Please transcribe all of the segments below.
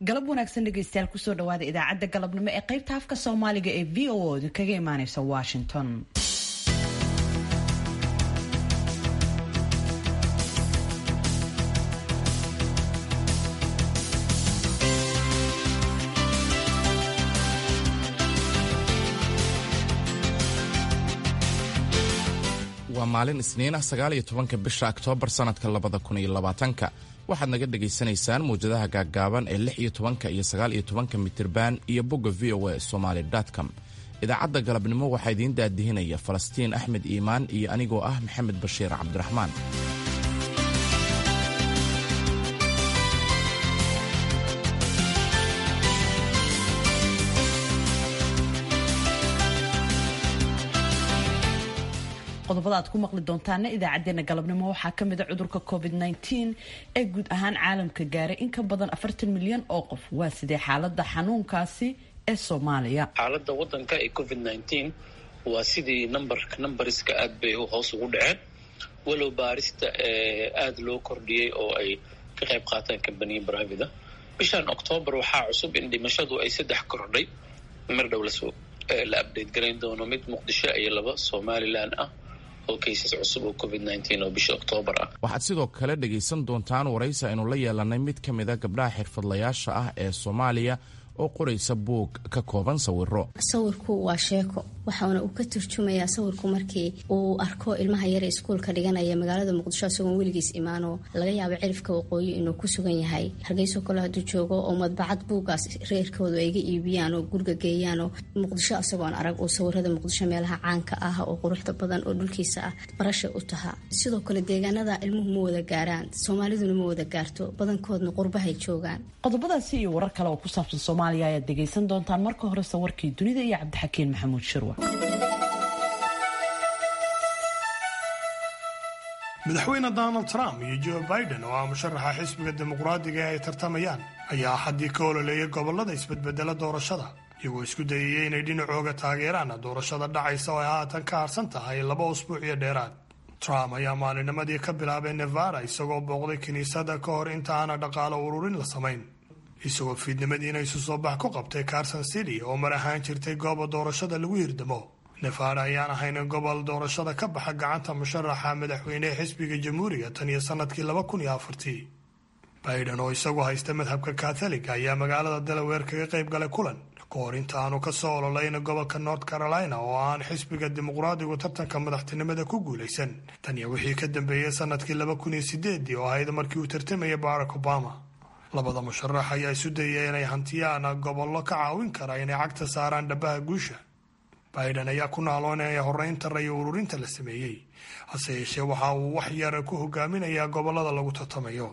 galab wanaagsan dhegeystayaal kusoo dhawaada idaacadda galabnimo ee qaybta afka soomaaliga ee v o oda kaga imaaneysa washington waa maalin isniin ah sagaal iyo tobanka bisha oktoobar sannadka labada kun iyo labaatanka waxaad naga dhagaysanaysaan mawjadaha gaaggaaban ee lix iyo tobanka iyo sagaal iyo tobanka mitirban iyo bogga v o a somaali com idaacadda galabnimo waxaa idiin daadihinaya falastiin axmed iimaan iyo anigoo ah maxamed bashiir cabdiraxmaan qodobada aad ku maqli doontaana idaacadeena galabnimo waxaa kamida cudurka covid -19 ee guud ahaan caalamka gaaray in ka badan afartan milyan oo qof waa sidee xaalada xanuunkaasi ee soomaaliya xaalada wadanka ee covid -19 waa sidii numberka numbariska aad bay hoos ugu dhaceen walow baarista aada loo kordhiyey oo ay ka qayb qaataan kambaniya bravida bishan octoobar waxaa cusub in dhimashadu ay saddex kordhay mar dhow lasoo la update garayn doono mid muqdisho iyo laba somalilan ah oo kaysas cusub oo covid -19 oo bisha oktoobar ah waxaad sidoo kale dhegaysan doontaan waraysi aynu la yeelanay mid ka mid a gabdhaha xirfadlayaasha ah ee soomaaliya oo qoraysa buug ka kooban sawiro sawirku waa sheeko waxaana uu ka turjumayaa sawirku markii uu arko ilmaha yare iskuulka dhiganaya magaalada muqdisho isagoon weligiis imaano laga yaabo cirifka waqooyi inuu ku sugan yahay hargeyso kale hadduu joogo oo madbacad buugaas reerkoodu ayga iibiyaan oo guriga geeyaanoo muqdisho isagoon arag uu sawirada muqdisho meelaha caanka ah oo quruxda badan oo dhulkiisa ah barasha u tahaa sidoo kale deegaanada ilmuhu ma wada gaaraan soomaaliduna ma wada gaarto badankoodna qurbahay joogaan qodobadaasi iyo warar kale oo ku saabsan soomaaliya ayaad dhegaysan doontaan marka horese warkii dunida iyo cabdixakiin maxamuud shirwa madaxweyne donald trump iyo joe biden oo ah musharaxa xisbiga dimuqraadiga ee ay tartamayaan ayaa axaddii ka ololeeyay gobollada isbedbedela doorashada iyagoo isku dayayay inay dhinacooga taageeraan doorashada dhacaysa oo ay haatan ka harsan tahay laba usbuuc iyo dheeraad trump ayaa maalinimadii ka bilaabay nevada isagoo booqday kiniisadda ka hor inta aana dhaqaalo ururin la samayn isagoo fiidnimadiina isu soo bax ku qabtay carson city oo mar ahaan jirtay gooba doorashada lagu hirdamo nevada ayaan ahayn gobol doorashada ka baxa gacanta musharaxa madaxweynehe xisbiga jamhuuriga tan iyo sanadkii laba kun iyo afartii biden oo isagu haysta madhabka katholiga ayaa magaalada dalaweer kaga qayb galay kulan ka hor inta aanu ka soo ololayn gobolka north carolina oo aan xisbiga dimuqraadigu tartanka madaxtinimada ku guulaysan tan iyo wixii ka dambeeyey sanadkii laba kun iyo sideedii oo ahayd markii uu tartamayay barack obama labada musharax ayaa isu dayaya inay hantiyaan gobollo ka caawin kara inay cagta saaraan dhabaha guusha biden ayaa ku naaloonaya horeynta rayo ururinta la sameeyey hase yeeshee waxa uu wax yar ku hogaaminayaa gobollada lagu tartamayo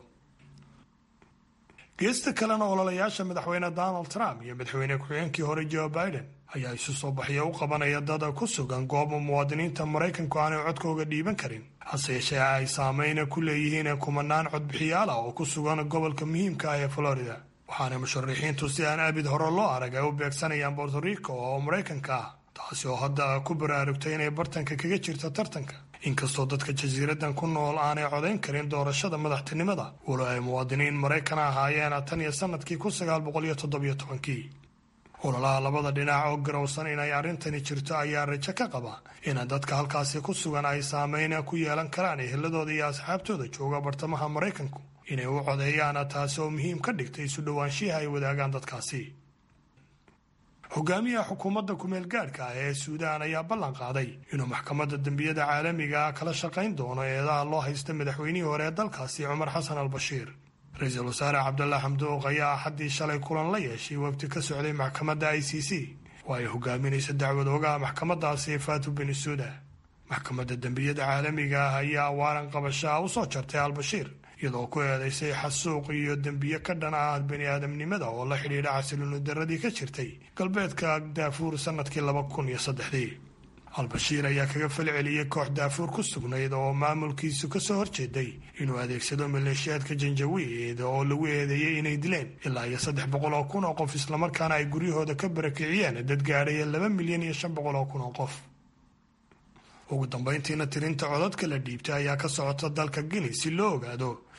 geesta kalena ololayaasha madaxweyne donald trump iyo madaxweyne ku-xigeenkii hore joe biden ayaa isu soo baxya u qabanaya dad ku sugan gooba muwaadiniinta maraykanku aanay codkooga dhiiban karin hase yeeshee ay saameyna ku leeyihiin kumanaan codbixiyaal ah oo ku sugan gobolka muhiimka ah ee florida waxaana musharixiintu si aan abid hore loo arag ay u beegsanayaan borto rico oo maraykanka ah taasi oo hadda ku baraarugtay inay bartanka kaga jirto tartanka inkastoo dadka jasiiradan ku nool aanay codayn karin doorashada madaxtinimada walo ay muwaadiniin maraykan ahaayeen tan iyo sanadkii kun sagaal boqol iyo toddobiyo tobankii ololaha labada dhinac oo garowsan inay arrintani jirto ayaa rajo ka qaba in dadka halkaasi ku sugan ay saameyn ku yeelan karaan eheladooda iyo asxaabtooda jooga bartamaha maraykanku inay u codeeyaan taasi oo muhiim ka dhigtay isu dhowaanshiha ay wadaagaan dadkaasi hogaamiyaha xukuumadda kumeel gaadhka ah ee suudaan ayaa ballan qaaday inuu maxkamadda dembiyada caalamiga ah kala shaqayn doono eedaha loo haysta madaxweynihii hore ee dalkaasi cumar xasan al bashiir ra-iisul wasaare cabdallah xamduuq ayaa axaddii shalay kulan la yeeshay wafdi ka socday maxkamadda i c c oo ay hogaaminaysa dacwad ogaha maxkamadaasi faatu beni suuda maxkamadda dembiyada caalamiga ah ayaa waaran qabashaa u soo jartay al-bashiir iyadoo ku eedaysay xasuuq iyo dembiye ka dhan ah bani aadamnimada oo la xidhiidha xasilooni daradii ka jirtay galbeedka daafuur sanadkii laba kun iyo saddexdii al-bashiir ayaa kaga falceliyey koox daafuur ku sugnayd oo maamulkiisu kasoo horjeeday inuu adeegsado maleeshiyaadka janjawiid oo lagu eedeeyey inay dileen ilaa iyo saddex boqol oo kun oo qof islamarkaana ay guryahooda ka barakiciyeen dad gaadhaya laba milyan iyo shan boqol oo kun oo qof ugu dambayntiina tirinta codadka la dhiibtay ayaa ka socota dalka guinea si loo ogaado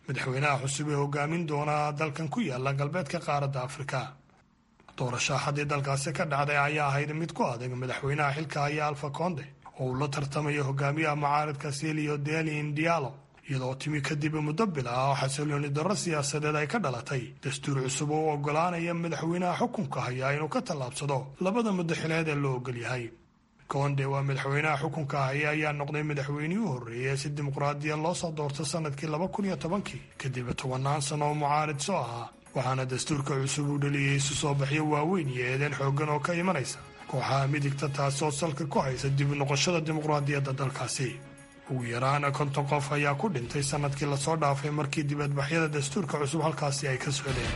madaxweynaha cusub ee hogaamin doona dalkan ku yaala galbeedka qaaradda afrika doorasho haddii dalkaasi ka dhacday ayaa ahayd mid ku adag madaxweynaha xilka haya alfa konde oo uu la tartamayo hogaamiyaha mucaaridka silio delin dialo iyadoo timi kadib muddo bil ah oo xasilooni darro siyaasadeed ay ka dhalatay dastuur cusub oo u oggolaanaya madaxweynaha xukunka haya inuu ka tallaabsado labada muddaxileed ee loo ogol yahay konde waa madaxweynaha xukunka haya ayaa noqday madaxweynihii u horreeyay ee si dimuqraadiya loo soo doorto sanadkii laba kun iyo tobankii kadib tobannaan sano oo mucaarid soo ahaa waxaana dastuurka cusub uu dhaliyey isu soo baxyo waaweyn iyo eedeen xooggan oo ka imanaysa kooxaha midigta taasi oo salka ku haysa dib noqoshada dimuqraadiyadda dalkaasi ugu yaraana konton qof ayaa ku dhintay sanadkii lasoo dhaafay markii dibadbaxyada dastuurka cusub halkaasi ay ka socdeen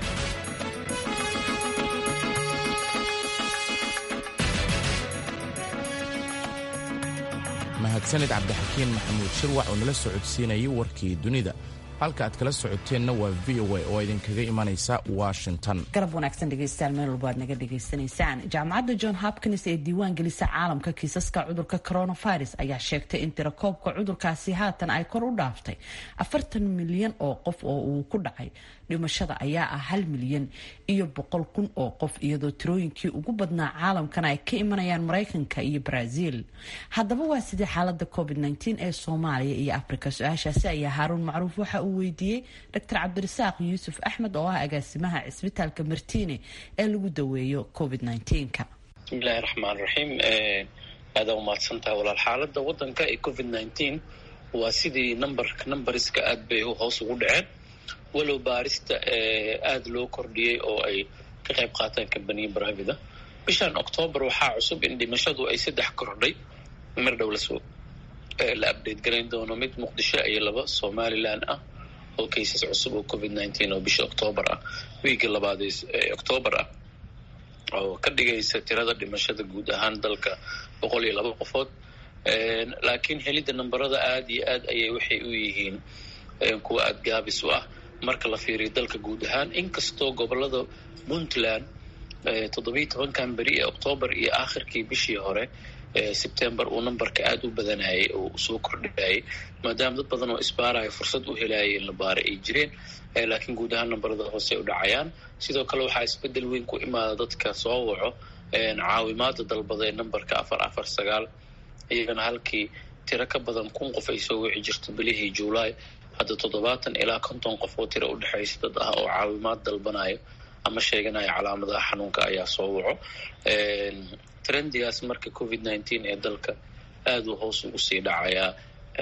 mahadsanid cabdixakiin maxamuud shirwac oo nala socodsiinayay warkii dunida halka aad kala socoteenna waa v o a oo idinkaga imanaysa washington garab wanaagsan dhegeystayaal meel walba aad naga dhegaysanaysaan jaamacadda john hopkins ee diiwaan gelisa caalamka kiisaska cudurka coronavirus ayaa sheegtay in tirakoobka cudurkaasi haatan ay kor u dhaaftay afartan milyan oo qof oo uu ku dhacay dhimashada ayaa ah hal milyan iyo boqol kun oo qof iyadoo tirooyinkii ugu badnaa caalamkana ay ka imanayaan maraykanka iyo brazil haddaba waa sidii xaalada covid ee soomaaliya iyo afrika su-aashaasi ayaa haaruun macruuf waxa uu weydiiyey dr cabdirasaaq yuusuf axmed oo ah agaasimaha cisbitaalka martiine ee lagu daweeyo covid ka bismillahi raxmaan raxiim aadaa umahadsantaha walaal xaalada wadanka ee covid waa sidii numberka numbariska aad bay hoos ugu dhaceen walow baarista aada loo kordhiyey oo ay ka qayb qaataan kambaniya bravida bishan octoobar waxaa cusub in dhimashadu ay saddex kordhay mar dhow lasoo la update garayn doono mid muqdisho iyo laba somalilan ah oo cases cusub oo covid nineteen oo bisha octoobar ah wiigga labaad ee octoobar ah oo ka dhigaysa tirada dhimashada guud ahaan dalka boqol iyo laba qofood laakiin helidda namberada aada iyo aad ayay waxay u yihiin kuwa aada gaabis u ah marka la fiiriyo dalka guud ahaan inkastoo gobolada puntland toddobiyi tobankan beri ee octoobar iyo aakhirkii bishii hore sebtember uu numberka aada u badanayay oo soo kordhayay maadaama dad badan oo isbaaraya fursad u helayay in la baara ay jireen laakiin guud ahaan numberada hoose u dhacayaan sidoo kale waxaa isbedel weyn ku imaada dadka soo waco caawimaada dalbada ee numberka afar afar sagaal iyagana halkii tiro ka badan kun qof ay soo wici jirto bilihii juulaay hadda toddobaatan ilaa konton qof oo tiro udhexaysa dad ah oo caawimaad dalbanayo ama sheeganaya calaamadaha xanuunka ayaa soo waco trendigaas marka covid nineteen ee dalka aada uu hoos ugu sii dhacayaa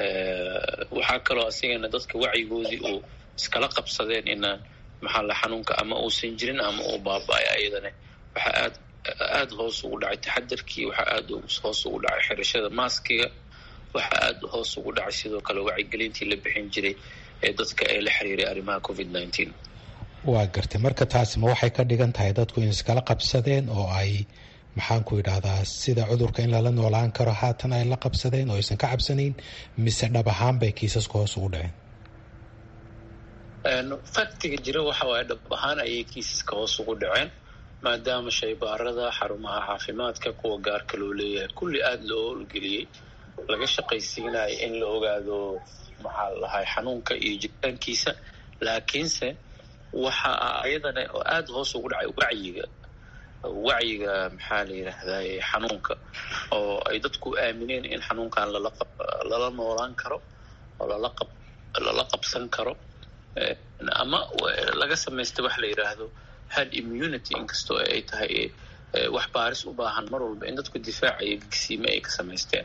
waxaa kaloo asigana dadka wacyigoodii uu iskala qabsadeen inaan maxaa la xanuunka ama uusan jirin ama uu baaba-ay ayadana waxaa aad aada hoos ugu dhacay taxadarkii waxaa aada hoos ugu dhacay xirashada maaskiga waxaa aada hoos ugu dhacay sidoo kale wacyigelintii la bixin jiray ee dadka ee la xiriiray arrimaha covid nineteen waa gartay marka taasi ma waxay ka dhigan tahay dadku in iskala qabsadeen oo ay maxaanku idhahdaa sida cudurka in lala noolaan karo haatan ay la qabsadeen oo aysan ka cabsanayn mise dhab ahaan bay kiisaska hoos ugu dhaceen faktiga jira waxa waaye dhab ahaan ayay kiisaska hoos ugu dhaceen maadaama shaybaarada xarumaha caafimaadka kuwa gaarka loo leeyahay kulli aada loo howlgeliyey laga shaqaysiinayo in la ogaado maxaa lahay xanuunka iyo jiritaankiisa laakiinse waxa ayadana aada hoos ugu dhacay wacyiga wacyiga maxaa la yidhaahdaye xanuunka oo ay dadku aamineen in xanuunkan lala lala noolaan karo oo lala qab lala qabsan karo ama laga samaysta wax la yidhaahdo had immunity inkastoo ay tahay wax baaris u baahan mar walba in dadku difaacaya gigsiime ay ka samaysteen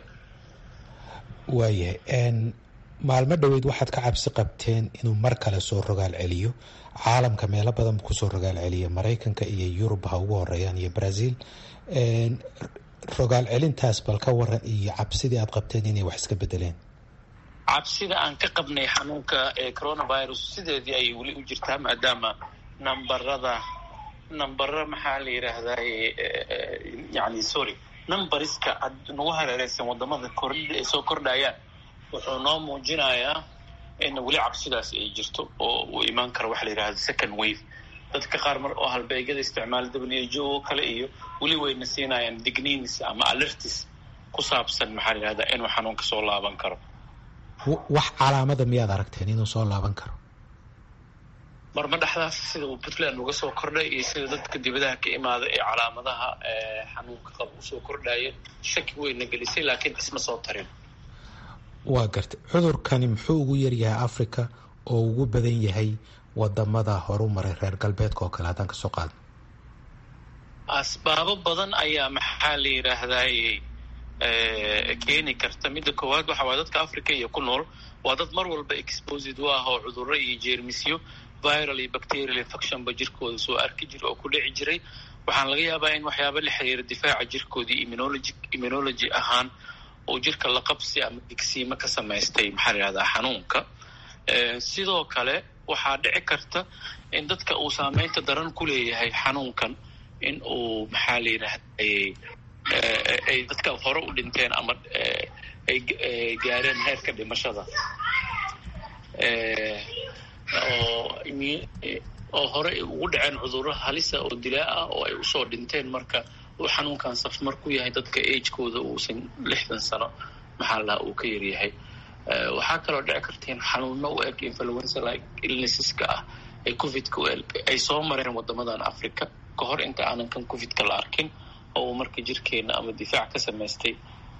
waayahay maalmo dhoweyd waxaad ka cabsi qabteen inuu mar kale soo rogaal celiyo caalamka meelo badan kusoo rogaal celiya maraykanka iyo yurub ha ugu horeeyaan iyo brazil rogaal celintaas bal ka waran iyo cabsidii aad qabteen inay wax iska bedeleen cabsida aan ka qabnay xanuunka ee coronavirus sideedii ayay weli u jirtaa maadaama nambarada nambara maxaa la yidhaahdaye yani sorry numbariska nagu hareereysan wadamada kordhida ay soo kordhayaan wuxuu noo muujinayaa in weli cabsidaas ay jirto oo uu imaan karo waxa la yidhahda second wave dadka qaar mar oo halbeegyada isticmaala w o kale iyo weli wayna siinayaan digniins ama alertis ku saabsan maxaa la yidhahda inuu xanuunka soo laaban karo wax calaamada miyaad aragteen inuu soo laaban karo marma dhexdaas sida uu puntland uga soo kordhay iyo sida dadka dibadaha ka imaada ee calaamadaha xanuunka qaba usoo kordhayeen shaki weyna gelisay laakiin isma soo tarin waa gartay cudurkani muxuu ugu yaryahay africa oo ugu badan yahay wadamada horu maray reer galbeedka oo kale haddaan kasoo qaadno asbaabo badan ayaa maxaa la yidhaahdaay keeni karta midda koowaad waxa waay dadka africa iyo ku nool waa dad mar walba exposed u ah oo cudurro iyo jeermisyo viral iyo bacterial infectionba jirkooda soo arki jira oo ku dhici jiray waxaan laga yaabaa in waxyaaba la xiriira difaaca jirkoodii immunology immunology ahaan oo jirka la qabsi ama digsiimo ka samaystay maxaa la yidhahdaa xanuunka sidoo kale waxaa dhici karta in dadka uu saameynta daran ku leeyahay xanuunkan in uu maxaa la yidhahday ay dadka hore u dhinteen ama ay gaareen heerka dhimashada oo hore ugu dhaceen cudurro halisa oo dilaa ah oo ay usoo dhinteen marka uu xanuunkan safmar ku yahay dadka agekooda uusan lixdan sano maxaa la dhaha uu ka yaryahay waxaa kaloo dhici karta in xanuuno u eg influenza like illnesseska ah ee covidka u eg ay soo mareen wadamadan africa ka hor inta aanan kan covidka la arkin oo uu marka jirkeena ama difaac ka samaystay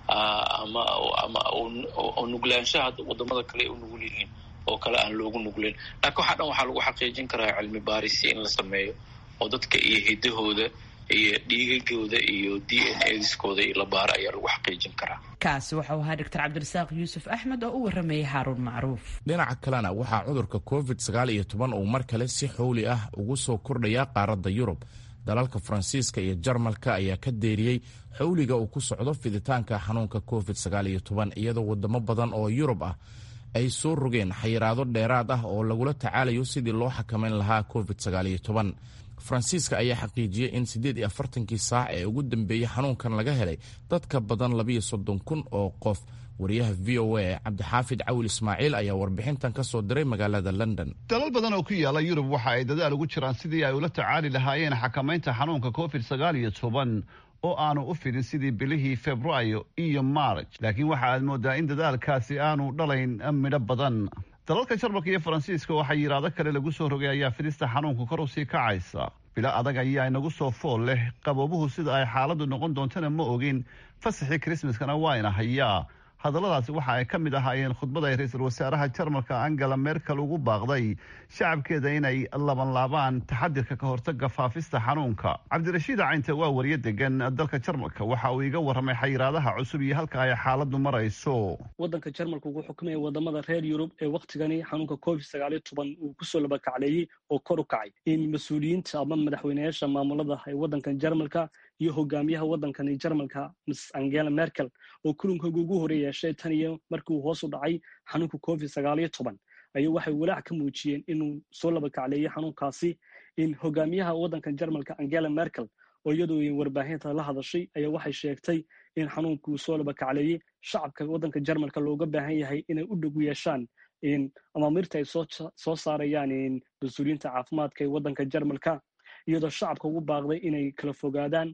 ama ama oo nuglaanshaha wadamada kale ay u nugul yihiin oo kale aan loogu nugleyn laakiin waxaa dhan waxaa lagu xaqiijin karaa cilmi baarisi in la sameeyo oo dadka iyo hidahooda iyo dhiigagooda iyo d n adiskooda iyo la baaro ayaa lagu xaqiijin karaa kaasi waxau ahaa doctor cabdirasaaq yuusuf axmed oo u waramayay haaruun macruuf dhinaca kalena waxaa cudurka covid sagaal iyo toban uu mar kale si xowli ah ugu soo kordhaya qaaradda yurub dalalka faransiiska iyo jarmalka ayaa ka deeriyey xowliga uu ku socdo fiditaanka xanuunka covid sagaal iyo toban iyadoo wadamo badan oo yurub ah ay soo rogeen xayiraado dheeraad ah oo lagula tacaalayo sidii loo xakamayn lahaa covid sagaal iyo toban faransiiska ayaa xaqiijiyey in siddeed iyo afartankii saac ee ugu dambeeyey xanuunkan laga helay dadka badan labiyo soddon kun oo qof wariyaha v o a cabdixaafid cawil ismaaciil ayaa warbixintan ka soo diray magaalada london dalal badan oo ku yaala yurub waxa ay dadaal ugu jiraan sidii ay ula tacaali lahaayeen xakamaynta xanuunka covid sagaal iyo toban oo aanu u fidin sidii bilihii februaayo iyo maarj laakiin waxa aad moodaa in dadaalkaasi aanu dhalayn midho badan dalalka jarmalka iyo faransiiska oo xayiraado kale lagu soo rogay ayaa fidista xanuunka kor usii kacaysa bilo adag ayaa inagu soo fool leh qaboobuhu sida ay xaaladdu noqon doontana ma ogin fasaxii krismaskana waa ina hayaa hadalladaasi waxa ay ka mid ahaayeen khudbad ay ra-iisul wasaaraha jarmalka angela merkel ugu baaqday shacabkeeda inay labanlaabaan taxadirka ka hortaga faafista xanuunka cabdirashiid caynte waa wariye degan dalka jarmalka waxa uu iga warramay xayiraadaha cusub iyo halka ay xaaladdu marayso waddanka jarmalka wuxuu xukumaya wadamada reer yurub ee wakhtigani xanuunka covid sagaaliyo toban uu kusoo labakacleeyey oo kor u kacay in mas-uuliyiinta ama madaxweyneyaasha maamulada ee waddankan jarmalka iyo hogaamiyaha waddankani jarmalka miss angela merkel oo kulankooga ugu hore yeeshay tan iyo markii uu hoos u dhacay xanuunka covid sagaaliyo toban ayuu waxay walaac ka muujiyeen inuu soo labakacleeyey xanuunkaasi in hogaamiyaha waddankan jarmalka angela merkel oo iyadoo warbaahinta la hadashay ayaa waxay sheegtay in xanuunkuu soo labakacleeyey shacabka waddanka jarmalka looga baahan yahay inay u dhegu yeeshaan amaamirta ay soo saarayaan mas-uuliyiinta caafimaadka ee waddanka jarmalka iyadoo shacabka ugu baaqday inay kala fogaadaan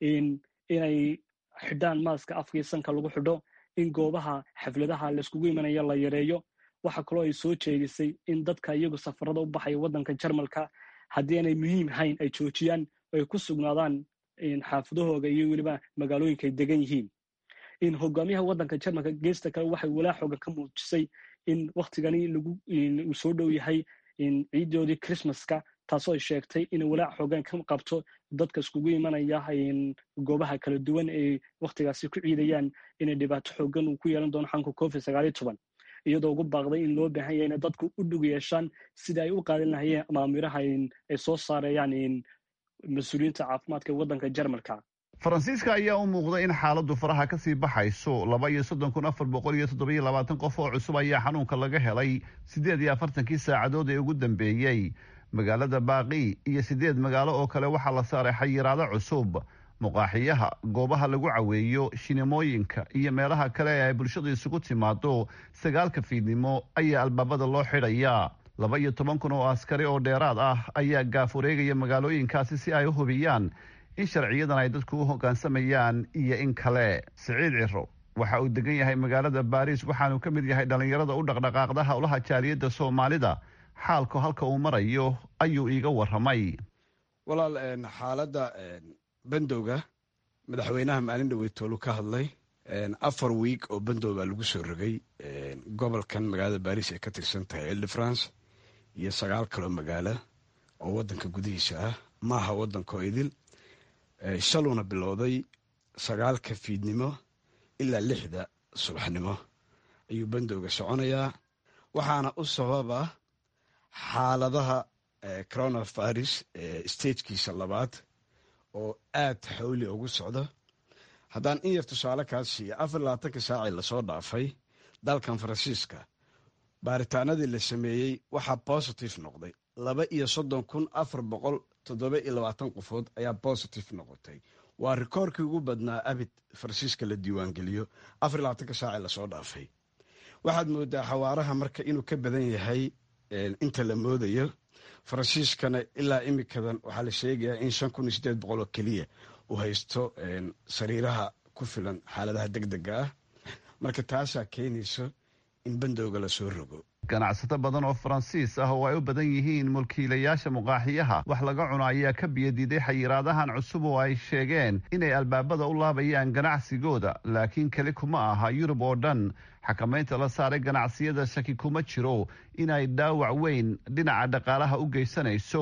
inay xidhaan maaska afkii sanka lagu xidho in goobaha xafladaha layskugu imanaya la yareeyo waxa kaloo ay soo jeedisay in dadka iyagu safarada u baxaya waddanka jarmalka haddii aanay muhiim hayn ay joojiyaan ay ku sugnaadaan xaafadahooga iyo weliba magaalooyinka ay degan yihiin in hogaamiyaha waddanka jarmalka geesta kale waxay walaa xoogan ka muujisay in wakhtigani uu soo dhow yahay ciidoodii christmaska taasoo ay sheegtay inay walaac xoogan ka qabto dadka iskugu imanaya goobaha kala duwan ay wakhtigaasi ku ciidayaan inay dhibaato xoogan uu ku yeelan doono xanuunka covid sagaaliyo toban iyadoo ugu baaqday in loo baahan yahay inay dadku u dhug yeeshaan sida ay u qaadan lahayeen amaamiraha ay soo saarayaan mas-uuliyiinta caafimaadka ee waddanka jarmalka faransiiska ayaa u muuqda in xaaladdu faraha ka sii baxayso laba iyo soddon kun afar boqol iyo toddobiyo labaatan qof oo cusub ayaa xanuunka laga helay siddeed iyo afartankii saacadood ee ugu dambeeyey magaalada baaqi iyo siddeed magaalo oo kale waxaa la saaray xayiraado cusub muqaaxiyaha goobaha lagu caweeyo shinimooyinka iyo meelaha kale ee ay bulshadu isugu timaado sagaalka fiidnimo ayaa albaabada loo xidhayaa laba iyo toban kun oo askari oo dheeraad ah ayaa gaaf wareegaya magaalooyinkaasi si ay u hubiyaan in sharciyadan ay dadku u hoggaansamayaan iyo in kale siciid ciro waxa uu degan yahay magaalada baariis waxaanu ka mid yahay dhallinyarada u dhaqdhaqaaqda howlaha jaaliyadda soomaalida xaalku halka uu marayo ayuu iiga waramay walaal xaaladda bandowga madaxweynaha maalin dhaweytoolu ka hadlay afar wiig oo bandow baa lagu soo rogay gobolkan magaalada baris ay ka tirsan tahay ile de france iyo sagaal kaloo magaalo oo wadanka gudihiisa ah maaha wadankaoo idil shaluuna bilowday sagaalka fiidnimo ilaa lixda subaxnimo ayuu bandowga soconayaa waxaana u sababa xaaladaha coronavirus stagekiisa labaad oo aad xawli ugu socdo haddaan in yar tusaale kaas siiya afar labaatanka saacii lasoo dhaafay dalkan faransiiska baaritaanadii la sameeyey waxaa bositive noqday laba iyo soddon kun afar boqol toddoba iyo labaatan qofood ayaa bositive noqotay waa rikoorkii ugu badnaa abid faransiiska la diiwaangeliyo afar labaatanka saacii lasoo dhaafay waxaad moodaa xawaaraha marka inuu ka badan yahay inta la moodayo faransiiskana ilaa imikadan waxaa la sheegayaa in shan kun iyo sideed boqol oo keliya uu haysto sariiraha ku filan xaaladaha deg dega ah marka taasaa keenayso in bandowga lasoo rogo ganacsato badan oo faransiis ah oo ay u badan yihiin mulkiilayaasha muqaaxiyaha wax laga cuno ayaa ka biyadiiday xayiraadahan cusub oo ay sheegeen inay albaabada u laabayaan ganacsigooda laakiin keli kuma aha yurub oo dhan xakamaynta la saaray ganacsiyada shaki kuma jiro inay dhaawac weyn dhinaca dhaqaalaha u geysanayso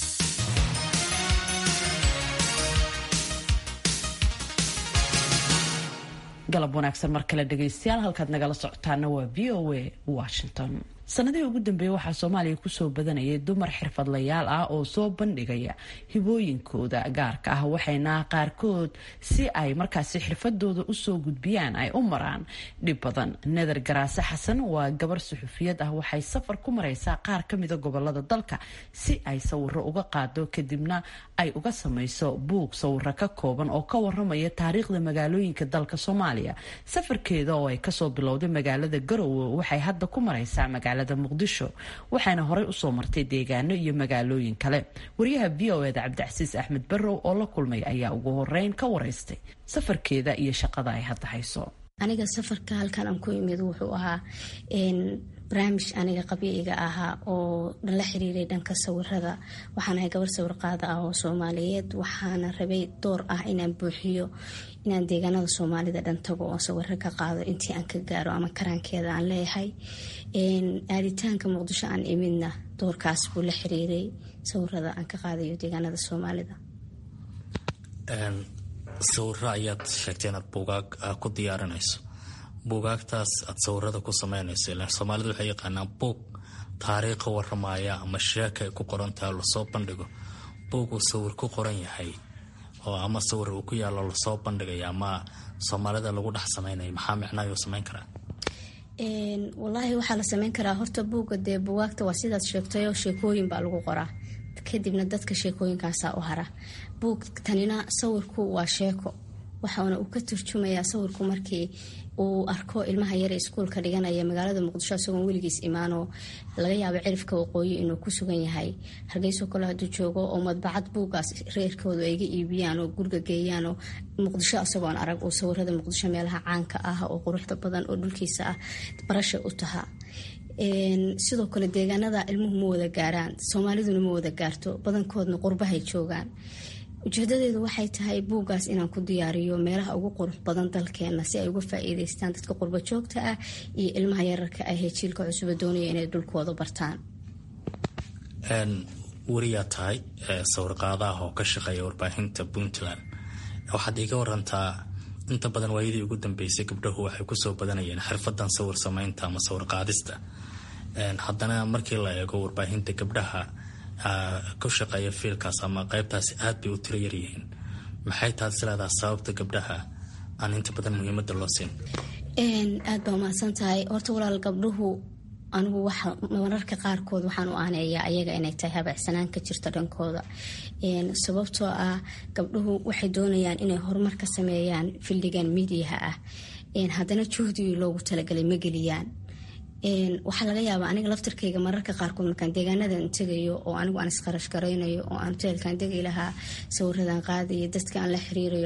galab wanaagsan mar kale dhegaystayaal halkaad nagala socotaana waa v o a washington sanadihii ugu dambeeyey waxaa soomaaliya kusoo badanayay dumar xirfadlayaal ah oo soo bandhigaya hibooyinkooda gaarka ah waxayna qaarkood si ay markaasi xirfadooda usoo gudbiyaan ay u maraan dhib badan neder garaase xasan waa gabar suxufiyad ah waxay safar ku mareysaa qaar kamida gobolada dalka si ay sawiro uga qaado kadibna ay uga sameyso buug sawiro ka kooban oo ka waramaya taariikhda magaalooyinka dalka soomaaliya safarkeeda oo ay kasoo bilowday magaalada garowe waxay hadda ku mareysaa magaalada muqdisho waxaana horey usoo martay deegaano iyo magaalooyin kale wariyaha v o eda cabdicasiis axmed barrow oo la kulmay ayaa ugu horeyn ka wareystay safarkeeda iyo shaqada ay hadda hayso aniga safarka halkan aan ku imid wuxuu ahaa barnaamij aniga qabiiga ahaa oo la xiriiray dhanka sawirada waxaan ahay gabar sawir qaada ah oo soomaaliyeed waxaana rabay door ah inaan buuxiyo inaan deegaanada soomaalida dhan tago oo sawiro ka qaado intii aan ka gaaro ama karaankeeda aan leeyahay aaditaanka muqdisho aan imidna doorkaas buu la xiriiray sawirada aan ka qaadayo deegaanada soomaalida sawiro ayaad sheegtay inaad buugaag ku diyaarinayso buugaagtaas aad sawirada ku sameynayso ilaan soomaalida waxay yaqaanaan buug taariikha waramaya ama sheeka ay ku qorantahay lasoo bandhigo buug uu sawir ku qoran yahay oo ama sawir uu ku yaalo lasoo bandhigaya ama soomaalida lagu dhex sameynaya maxaa micnaayuu sameyn karaa walaahi waxaa la sameyn karaa horta buugga dee bugaagta waa sidaad sheegtayo sheekooyin baa lagu qoraa kadibna dadka sheekooyinkaasaa u hara buug tanina sawirku waa sheeko waxaana uu ka turjumayaa sawirku markii uu arko ilmaha yare iskuulka dhiganaya magaalada muqdisho isagoon weligiis imaanoo laga yaabo cirifka waqooyi inuu ku sugan yahay hargeyso kale hadduu joogo oo madbacad buuggaas reerkoodu ayga iibiyaan oo guriga geeyaan oo muqdisho isagoon arag uu sawirada muqdisho meelaha caanka ah oo quruxda badan oo dhulkiisa ah barasha u taha sidoo kale deegaanada ilmuhu ma wada gaaraan soomaaliduna ma wada gaarto badankoodna qurbahay joogaan ujeedadeedu waxay tahay buuggaas inaan ku diyaariyo meelaha ugu qurux badan dalkeena si ay uga faa-iideystaan dadka qurba joogta ah iyo ilmaha yararka ah ee jiilka cusuba doonaya inay dhulkooda bartaan weriyaa tahay sawirqaadaah oo ka shaqeeya warbaahinta puntland waxaad iiga warantaa inta badan waayadii ugu dambeysay gabdhahu waxay kusoo badanayeen xirfadan sawir sameynta ama sawir qaadista haddana markii la eego warbaahinta gabdhaha ku shaqeeya fiilkaas ama qeybtaasi aad bay u tiro yaryihiin maxay taad isleedaha sababta gabdhaha aan inta badan muhiimada loo siin aad baa umahadsan tahay horta walaal gabdhuhu anigu waxa mararka qaarkood waxaan u aaneeyaa ayaga inay tahay habacsanaan ka jirta dhankooda sababtoo ah gabdhuhu waxay doonayaan inay horumar ka sameeyaan fildigan miidiyaha ah haddana juhdigii loogu talagalay ma geliyaan waxaa laga yaabaa aniga laftarkayga mararka qaarkood markaan deegaanadan tegayo oo anigu aan isqarash garaynayo oo aan hoteelkan degi lahaa sawiradan qaadayo dadka aan la xiriirayo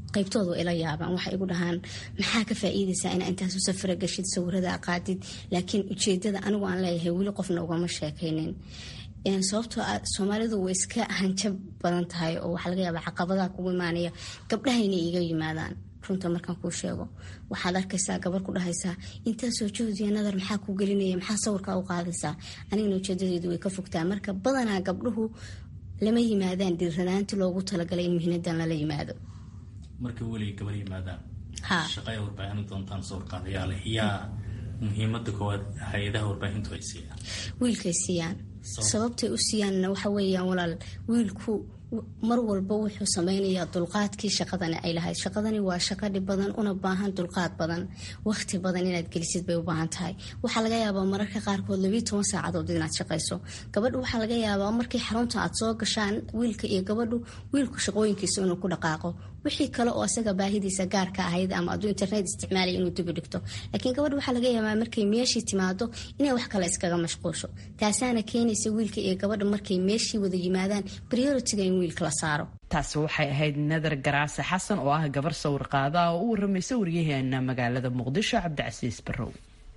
qaybtooda ila yaabaan waxay igu dhahaan maxaa ka faa-iideysaa inaa intaasu safara gashid sawirada qaadid laakiin ujeedada anigu aan leeyahay weli qofna ugama sheekaynin sababtoo a soomaalidu way iska hanjab badan tahay oo waxaa laga yaabaa caqabadaha kugu imaanaya gabdhaha inay iga yimaadaan runta markaan kuu sheego waxaad arkaysaa gabar ku dhahaysaa intaasoo jahdiya nadar maxaa ku gelinaya maxaa sawirkaa u qaadaysaa anigana ujeedadeedu way ka fogtaa marka badanaa gabdhuhu lama yimaadaan dhiiranaanti loogu talagalay in muhiinadan lala yimaado marka weliga gabar yimaadaan ha shaqay warbaahin doontaan sawirqaadayaale yaa muhiimada koowaad hay-adaha warbaahintu ay siiyaan wiilkay siiyaan sababtay u siiyaanna waxa weeyaan walaal wiilku mar walba wuxuu sameynayaa dulqaadkii shaqadani ay lahayd shaqadani waa shaqo dhib badan una baahan dulqaad badan waqti badan inaad gelisid bay u baahan tahay waxaa laga yaabaa mararka qaarkood labiiyo toban saacadood inaad shaqayso gabadhu waxaa laga yaabaa markii xarunta aad soo gashaan wiilka iyo gabadhu wiilku shaqooyinkiisa inuu ku dhaqaaqo wixii kale oo isaga baahidiisa gaarka ahayd ama aduu internet isticmaalaya inuu dibi dhigto laakiin gabadh waxaa laga yaabaa markay meeshii timaado inay wax kale iskaga mashquusho taasaana keenaysa wiilka iyo gabadha markay meeshii wada yimaadaan prioritiga in wiilka la saaro taasi waxay ahayd nadar garaase xasan oo ah gabar sawir qaada oo u waramaysa waryaheena magaalada muqdisho cabdicasiis barrow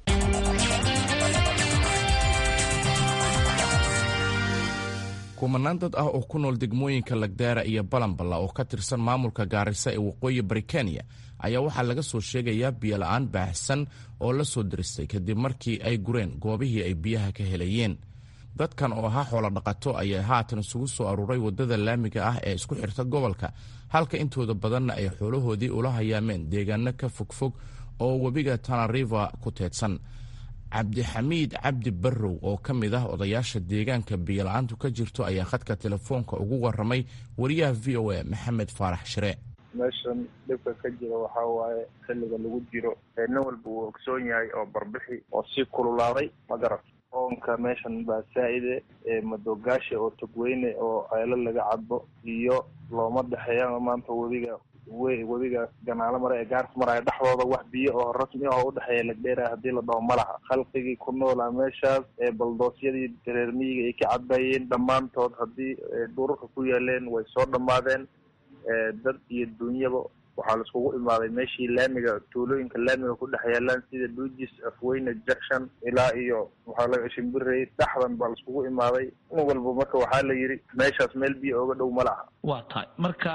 kumanaan dad ah oo ku nool degmooyinka lagdaara iyo balamballa oo ka tirsan maamulka gaarisa ee waqooyi bari kenya ayaa waxaa laga soo sheegayaa biyola-aan baahsan oo la soo diristay kadib markii ay gureen goobihii ay biyaha ka helayeen dadkan oo ahaa xoolo dhaqato ayaa haatan isugu soo aruuray waddada laamiga ah ee isku xirta gobolka halka intooda badanna ay xoolahoodii ula hayaameen deegaano ka fogfog oo webiga tanariva ku teedsan cabdixamiid cabdi barrow oo ka mid ah odayaasha deegaanka biyola-aantu ka jirto ayaa khadka telefoonka ugu waramay wariyaha v o a maxamed faarax shire meeshan dhibka ka jira waxaa waaye xilliga lagu jiro nin walba uu ogsoon yahay oo barbixi oo sii kululaaday ma garat oonka meeshan baa saa-ide madoogaasha oo togweyne oo ceelo laga cadbo iyo looma dhexeeya maanta webiga we webiga ganaalo mare ee gaarka maraya dhexdooda wax biyo oo rasmi ah oo udhexeeya lagdheera haddii la dhaho ma laha khalqigii ku noolaa meeshaas ee baldoosyadii reer miyiga ay ka cadbayeen dhammaantood haddii dhurarka ku yaaleen way soo dhammaadeen dad iyo dunyaba waxaa laiskugu imaaday meeshii laamiga tuulooyinka laamiga ku dhex yaalaan sida duujis afweyne junction ilaa iyo waxaa laga shimbirey dhexdan baa laiskugu imaaday in walba marka waxaa la yidhi meeshaas meel biyo oga dhow ma laha waa tahay marka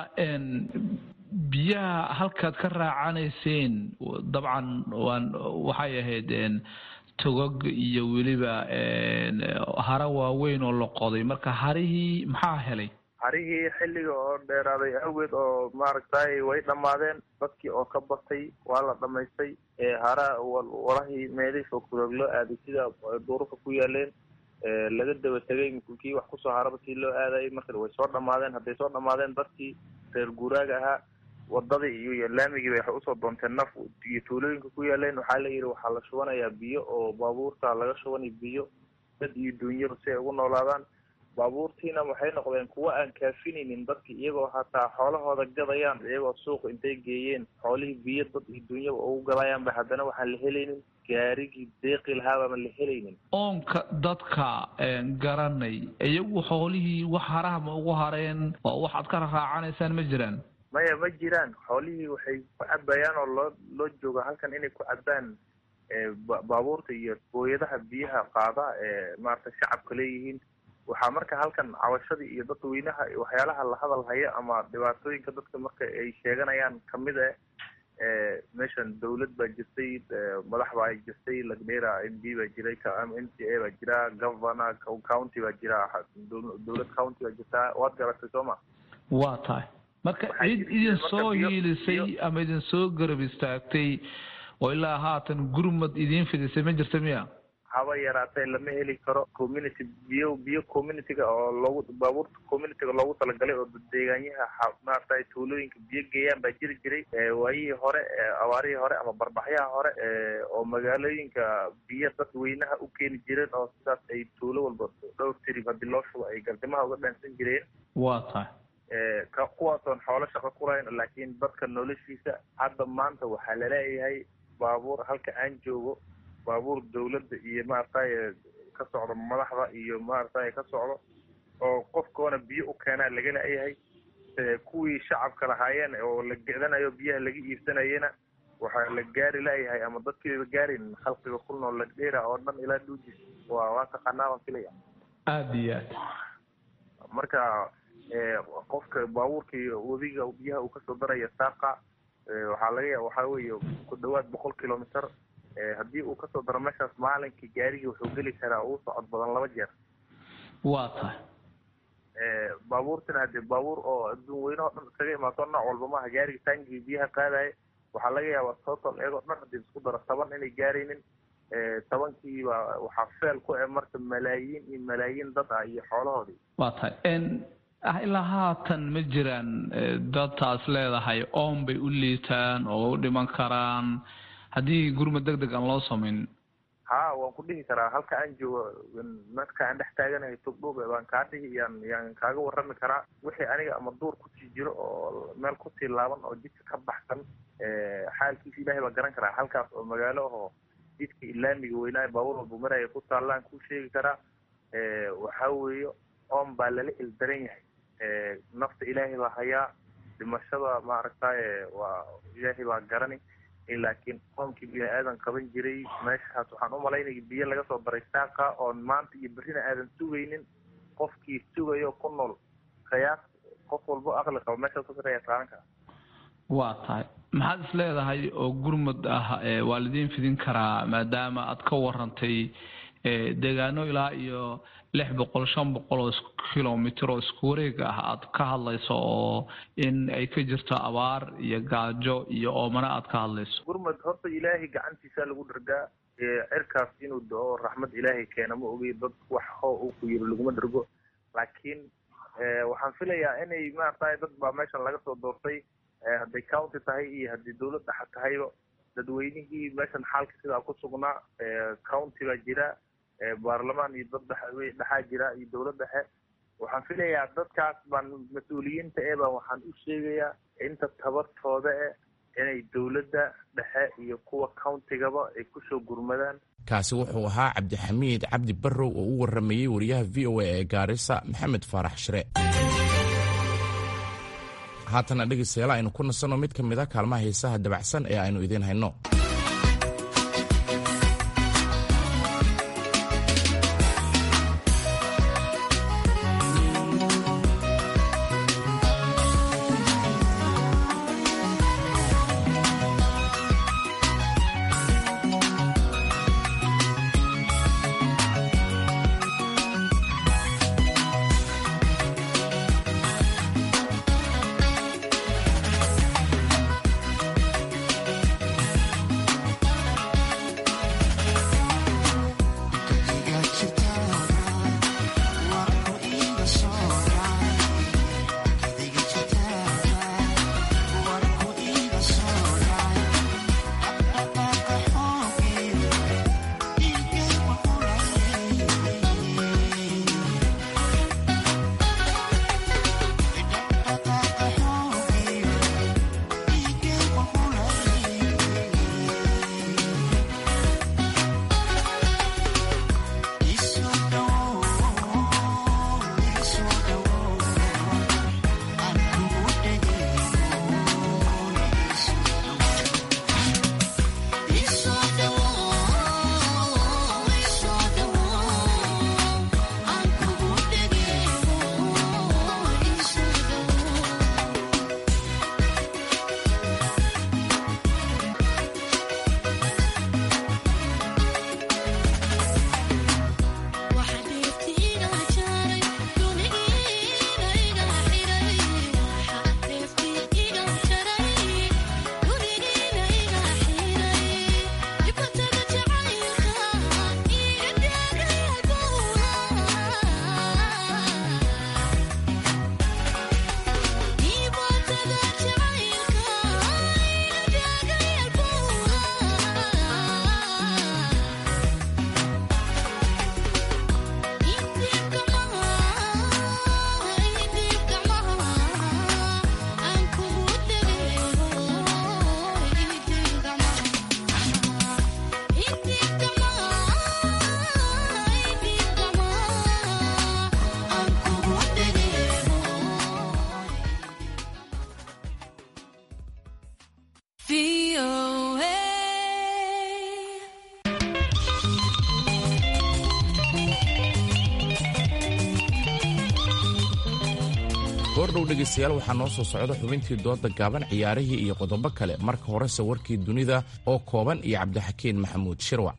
biyaha halkaad ka raacanayseen dabcan waan waxay ahayd togog iyo weliba hara waaweyn oo la qoday marka harihii maxaa helay harihii xilliga oo dheeraaday awgeed oo maaragtay way dhammaadeen dadkii oo ka batay waa la dhamaystay hara warahii meelihii fogfurog loo aaday sida duurarka ku yaaleen laga daba tegay kii wax kusoo haraba sii loo aadayay marka way soo dhammaadeen hadday soo dhammaadeen dadkii reer guuraaga ahaa wadadii iyo laamigii bay waxay usoo doonteen naf iyo tuulooyinka ku yaaleen waxaa la yidhi waxaa la shubanayaa biyo oo baabuurta laga shubanay biyo dad iyo duunyaba si ay ugu noolaadaan baabuurtiina waxay noqdeen kuwo aan kaafinaynin dadki iyagoo hataa xoolahooda gadayaan iyagoo suuqa intay geeyeen xoolihii biyo dad iyo duunyaba ugu gadayaanba haddana waxaan la helaynin gaarigii deeqi lahaabaan la helaynin oonka dadka garanay iyagu xoolihii wax haraha ma ugu hareen oo waxaad ka raacanaysaan ma jiraan maya ma jiraan xoolihii waxay ku cabayaan oo loo loo jooga halkan inay ku cabaan baabuurta iyo booyadaha biyaha qaada ee maaragtay shacabka leeyihiin waxaa marka halkan cabashadii iyo dadweynaha waxyaalaha la hadal haya ama dhibaatooyinka dadka marka ay sheeganayaan kamid ah meeshan dawlad baa jirtay madax baa jirtay lagdheera m d baa jiray m c a baa jira governor county baa jira dawlad county baa jirtaa waad garatay soo ma waa tahay marka cid idin soo hiilisay ama idin soo garab istaagtay oo ilaa haatan gurmad idiin fidisay ma jirta miya haba yaraatee lama heli karo community biyo biyo communityga oo loogu baabuurta communityga loogu talagalay oo deegaanyaha maaragtay tuulooyinka biyo geeyaan baa jiri jiray waayihii hore abaarihii hore ama barbaxyaha hore oo magaalooyinka biyo dadweynaha u keeni jireen oo sidaas ay tuulo walba dhowr tirib haddii loo shubo ay gardimaha uga dhaansan jireen waa tahay kuwaasoon xoolo shaqo ku lahayn laakiin dadka noloshiisa hadda maanta waxaa laleeyahay baabuur halka aan joogo baabuur dawladda iyo maaragtay ka socdo madaxda iyo maaragtay ka socdo oo qofkoona biyo u keenaa laga la-yahay kuwii shacabka lahaayeen oo la gecdanayo biyaha laga iibsanayena waxaa la gaari layahay ama dadkiiba gaarin khalqiga ku nool lagdheera oo dhan ilaa dhuujis waa waa taqaanaa baan filaya aada iyo aad marka qofka baabuurkii webiga biyaha uu kasoo daraya saaqa waxaa laga ya waxaa weeye ku dhawaad boqol kilomitr haddii uu kasoo daro meeshaas maalinkii gaarigii wuxuu geli karaa uu socod badan laba jeer waa tahay baabuurtina hadee baabuur oo adduun weynaho dhan iskaga imaato nooc walba maaha gaariga taangii biyaha qaadaya waxaa laga yaabaa total iyagoo dhan hadii isku daro toban inay gaaraynin tobankiiba waxaa feel ku eh marka malaayiin iyo malaayiin dad ah iyo xoolahoodii waa tahay ah ilaa haatan ma jiraan dadtaas leedahay oon bay u liitaan oo u dhiman karaan haddii gurmad deg deg aan loo samayn ha waan ku dhihi karaa halka aan joogo marka aan dhex taaganahay togdhoog baan kaa dhihi yaan yaan kaaga warrami karaa wixii aniga ama duur kusii jiro oo meel kusii laaban oo jidka ka baxsan xaalkiisa ilaahay baa garan karaa halkaas oo magaalo ahoo jidka ilaamiga weynaayo baabuur walba maraya ku taallaan kuu sheegi karaa waxaa weeye oon baa lala ildaran yahay nafta ilaahay baa hayaa dhimashada maaragtaye waa ilaahay baa garani laakiin qoonkii bini aadan qaban jiray meeshaas waxaan u malaynaya biyo laga soo daray saaqa oon maanta iyo berrina aadan sugaynin qofkii sugayo ku nool qiyaas qof walbo aqli qabo meeshaas ka sareeya qaadan kara waa tahay maxaad is leedahay oo gurmud ah waa lidiin fidin karaa maadaama aad ka warantay deegaano ilaa iyo lix boqol shan boqol oo kilomitr oo isku wareeg ah aad ka hadlayso oo in ay ka jirto abaar iyo gaajo iyo oomana aad ka hadlayso gurmad horta ilaahay gacantiisa lagu dhargaa cirkaas inuu do-o raxmad ilaahay keena ma ogey dad wax hoo uu ku yiri laguma dhargo laakiin waxaan filayaa inay maaragtay dad baa meeshan laga soo doortay hadday county tahay iyo haddii dawlad dhexa tahayba dadweynihii meeshan xaalka sidaa ku sugnaa county baa jira baarlamaan iyo dad dhex dhexaa jira iyo dawlad dhexe waxaan filayaa dadkaas baan mas-uuliyiinta ee baan waxaan u sheegayaa inta tabartooda eh inay dawladda dhexe iyo kuwa countigaba ay kusoo gurmadaan kaasi wuxuu ahaa cabdixamiid cabdi barrow oo u waramayey wariyaha v o a ee gaarisa maxamed faarax shire haatana dhegeystayaal aynu ku nasanno mid ka mid a kaalmaha heesaha dabacsan ee aynu idiin hayno mardhow dhegaystayaal waxaa noo soo socda xubintii dooda gaaban ciyaarihii iyo qodobo kale marka horese warkii dunida oo kooban iyo cabdixakiin maxamuud shirwac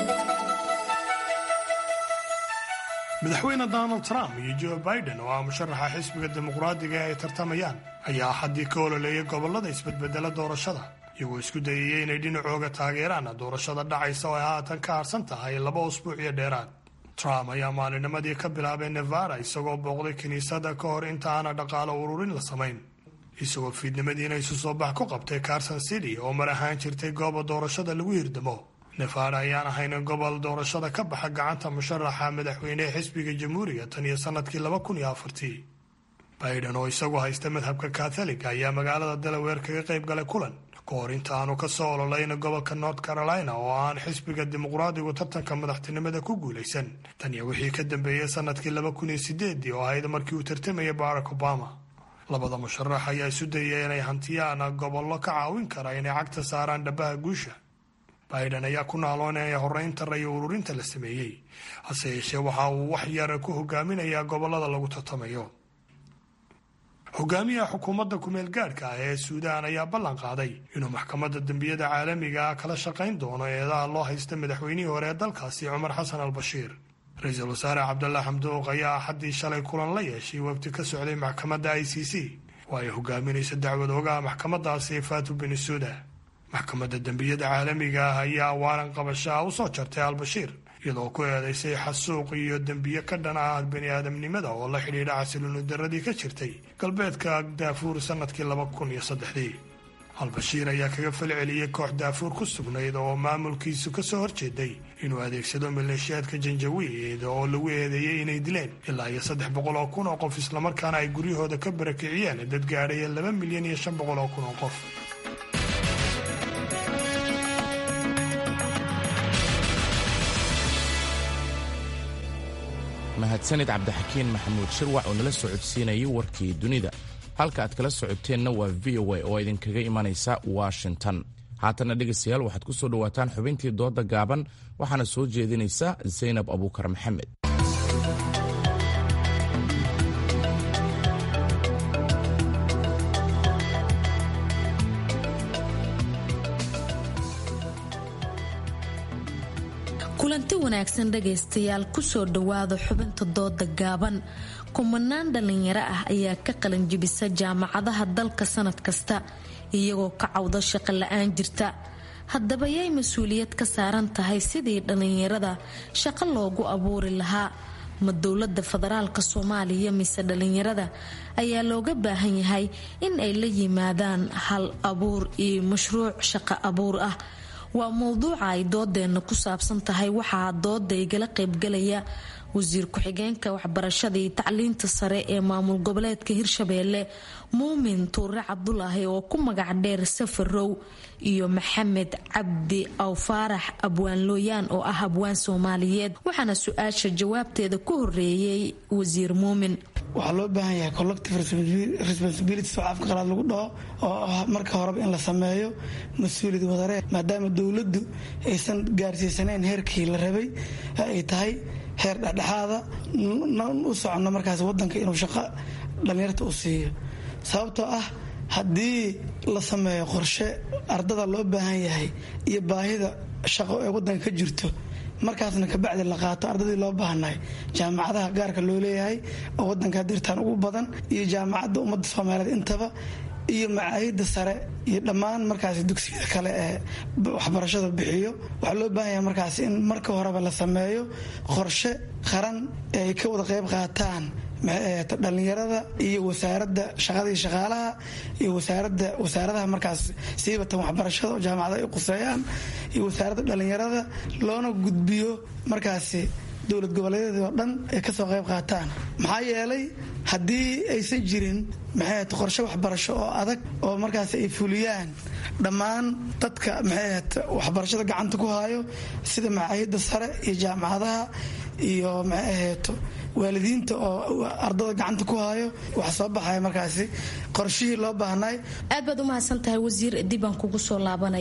madaxweyne donald trump iyo joe biden oo ah musharaxa xisbiga dimuqraadiga ee ay tartamayaan ayaa xaddii ka ololeeyay gobollada isbedbedela doorashada iyagoo isku dayayay inay dhinacooga taageeraan doorashada dhacaysa oo ay haatan ka harsan tahay laba usbuuc iyo dheeraad trump ayaa maalinimadii ka bilaabay nevada isagoo booqday kiniisadda ka hor inta aana dhaqaalo ururin la samayn isagoo fiidnimadiina isu soo bax ku qabtay carson city oo mar ahaan jirtay gooba doorashada lagu hirdamo nevada ayaan ahayn gobol doorashada ka baxa gacanta musharaxa madaxweynehe xisbiga jamhuuriga tan iyo sanadkii laba kun iyo afartii biden oo isagu haysta madhabka katholiga ayaa magaalada delaware kaga qayb galay kulan ka hor inta aanu ka soo ololayna gobolka north carolina oo aan xisbiga dimuqraadigu tartanka madaxtinimada ku guulaysan tan iyo wixii ka dambeeyey sanadkii laba kun iyo sideedii oo ahayd markii uu tartamayay barack obama labada musharax ayaa isu dayay inay hantiyaan gobollo ka caawin kara inay cagta saaraan dhabaha guusha biden ayaa ku naaloonaya horeynta rayo ururinta la sameeyey hase yeeshee waxa uu wax yara ku hogaaminayaa gobollada lagu tartamayo hogaamiyaha xukuumadda kumeel gaadhka ah ee suudaan ayaa ballan qaaday inuu maxkamadda dembiyada caalamiga ah kala shaqayn doono eedaha loo haysta madaxweynihii hore ee dalkaasi cumar xasan al bashiir ra-iisul wasaare cabdalla xamduuq ayaa axaddii shalay kulan la yeeshay wafdi ka socday maxkamadda i c c oo ay hogaaminayso dacwad ogaha maxkamadaasi faatu benisuuda maxkamadda dembiyada caalamiga ah ayaa waalan qabashaa u soo jartay al-bashiir iyadoo ku eedaysay xasuuq iyo dembiye ka dhan ah bani aadamnimada oo la xidhiidha xasilooni daradii ka jirtay galbeedka daafuur sanadkii laba kun iyo saddexdii al-bashiir ayaa kaga falceliyey koox daafuur ku sugnayd oo maamulkiisu ka soo horjeeday inuu adeegsado maleeshiyaadka janjawiid oo lagu eedeeyey inay dileen ilaa iyo saddex boqol oo kun oo qof islamarkaana ay guryahooda ka barakiciyeen dad gaadhaya laba milyan iyo shan boqol oo kun oo qof mahadsanid cabdixakiin maxamuud shirwac oo nala socodsiinayay warkii dunida halka aad kala socoteenna waa v o a oo idinkaga imanaysa washington haatanna dhegaystayaal waxaad ku soo dhowaataan xubintii dooda gaaban waxaana soo jeedinaysa zaynab abuukar maxamed kulanti wanaagsan dhagaystayaal kusoo dhowaada xubinta dooda gaaban kumanaan dhallinyaro ah ayaa ka qalanjibisa jaamacadaha dalka sanad kasta iyagoo ka cawda shaqo la-aan jirta haddaba yay mas-uuliyad ka saaran tahay sidii dhallinyarada shaqo loogu abuuri lahaa ma dowlada federaalka soomaaliya mise dhallinyarada ayaa looga baahan yahay in ay la yimaadaan hal abuur iyo mashruuc shaqo abuur ah waa mowduuca ay doodeena ku saabsan tahay waxaa dooda igala qaybgalaya wasiir ku-xigeenka waxbarashada iyo tacliinta sare ee maamul goboleedka hirshabeelle muumin tuure cabdulaahi oo ku magac dheer safarow iyo maxamed cabdi aw faarax abwaan looyaan oo ah abwaan soomaaliyeed waxaana su-aasha jawaabteeda ku horeeyey wasiir muumin waxaa loo baahan yahay collective responsibilities oo afka qalaad lagu dhaho oo ah marka horeba in la sameeyo mas-uuliyad wadaree maadaama dowladdu aysan gaarsiisanayn heerkii la rabay ay tahay heer dhexdhexaada u socono markaas wadanka inuu shaqo dhallinyarta u siiyo sababtoo ah haddii la sameeyo qorshe ardada loo baahan yahay iyo baahida shaqo ee wadanka ka jirto markaasna kabacdi la qaato ardadii loo baahnahay jaamacadaha gaarka loo leeyahay oo wadanka dirtaan ugu badan iyo jaamacadda ummadda soomaaliyeed intaba iyo macaahida sare iyo dhammaan markaas dugsiyada kale ee waxbarashada bixiyo waxaa loo baahan yahay markaas in marka horeba la sameeyo qorshe qaran ee ay ka wada qayb qaataan dhallinyarada iyo wasaaradda shaqadii shaqaalaha iyo wasaarada wasaaradaha markaas siibatan waxbarashada oo jaamacada ay quseeyaan iyo wasaaradda dhallinyarada loona gudbiyo markaasi dowlad goboleedyadii oo dhan ay kasoo qayb qaataan maxaa yeelay haddii aysan jirin maxay qorshe waxbarasho oo adag oo markaas ay fuliyaan dhammaan dadka maxay waxbarashada gacanta ku hayo sida macaahida sare iyo jaamacadaha iyo maxay aheeto waalidiinta oo ardada gacanta ku hayo wax soo baxaya markaasi qorshihii loo baahnay aad baad u mahadsan tahay wasiir dib aan kugu soo laabanayaa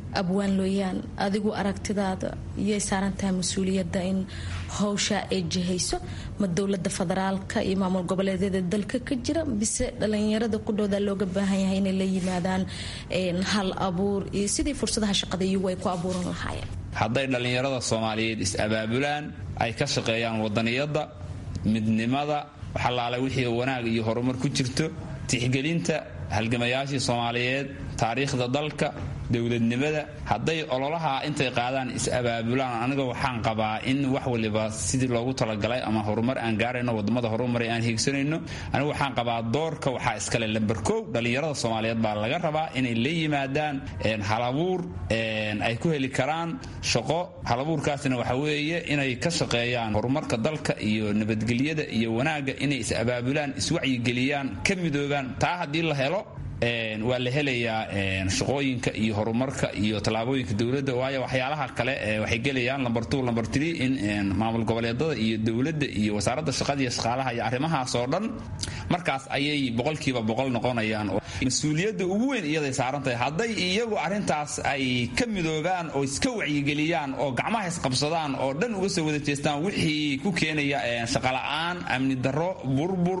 abwaan looyaan adigu aragtidaada iyay saaran tahay mas-uuliyadda in howsha ay jihayso ma dowlada federaalka iyo maamul goboleedyada dalka ka jira bise dhalinyarada qudhooda looga baahan yahay inay la yimaadaan hal abuur iyo sidii fursadaha shaqada iyagu ay ku abuuran lahaayeen hadday dhallinyarada soomaaliyeed is-abaabulaan ay ka shaqeeyaan wadaniyadda midnimada waxalaala wixii wanaag iyo horumar ku jirto tixgelinta halgamayaashii soomaaliyeed taariikhda dalka dowladnimada hadday ololaha intay qaadaan is-abaabulaan aniga waxaan qabaa in wax waliba sidii loogu talagalay ama horumar aan gaarayno wadamada horumaray aan hiigsanayno anigu waxaan qabaa doorka waxaa iskale lamber kow dhallinyarada soomaaliyeed baa laga rabaa inay la yimaadaan halabuur ay ku heli karaan shaqo halabuurkaasna waxa weeye inay ka shaqeeyaan horumarka dalka iyo nabadgelyada iyo wanaagga inay is-abaabulaan iswacyigeliyaan ka midoobaan taa haddii la helo waa la helayaa shaqooyinka iyo horumarka iyo tallaabooyinka dowladda waayo waxyaalaha kale waxay gelayaan lamber two lamber three in maamul goboleedada iyo dowladda iyo wasaaradda shaqada iyo shaqaalaha iyo arrimahaas oo dhan markaas ayay boqolkiiba boqol noqonayaan mas-uuliyadda ugu weyn iyaday saaran tahay hadday iyagu arrintaas ay ka midoobaan oo iska wacyigeliyaan oo gacmaha isqabsadaan oo dhan uga soo wada jeestaan wixii ku keenaya shaqola'aan amni darro burbur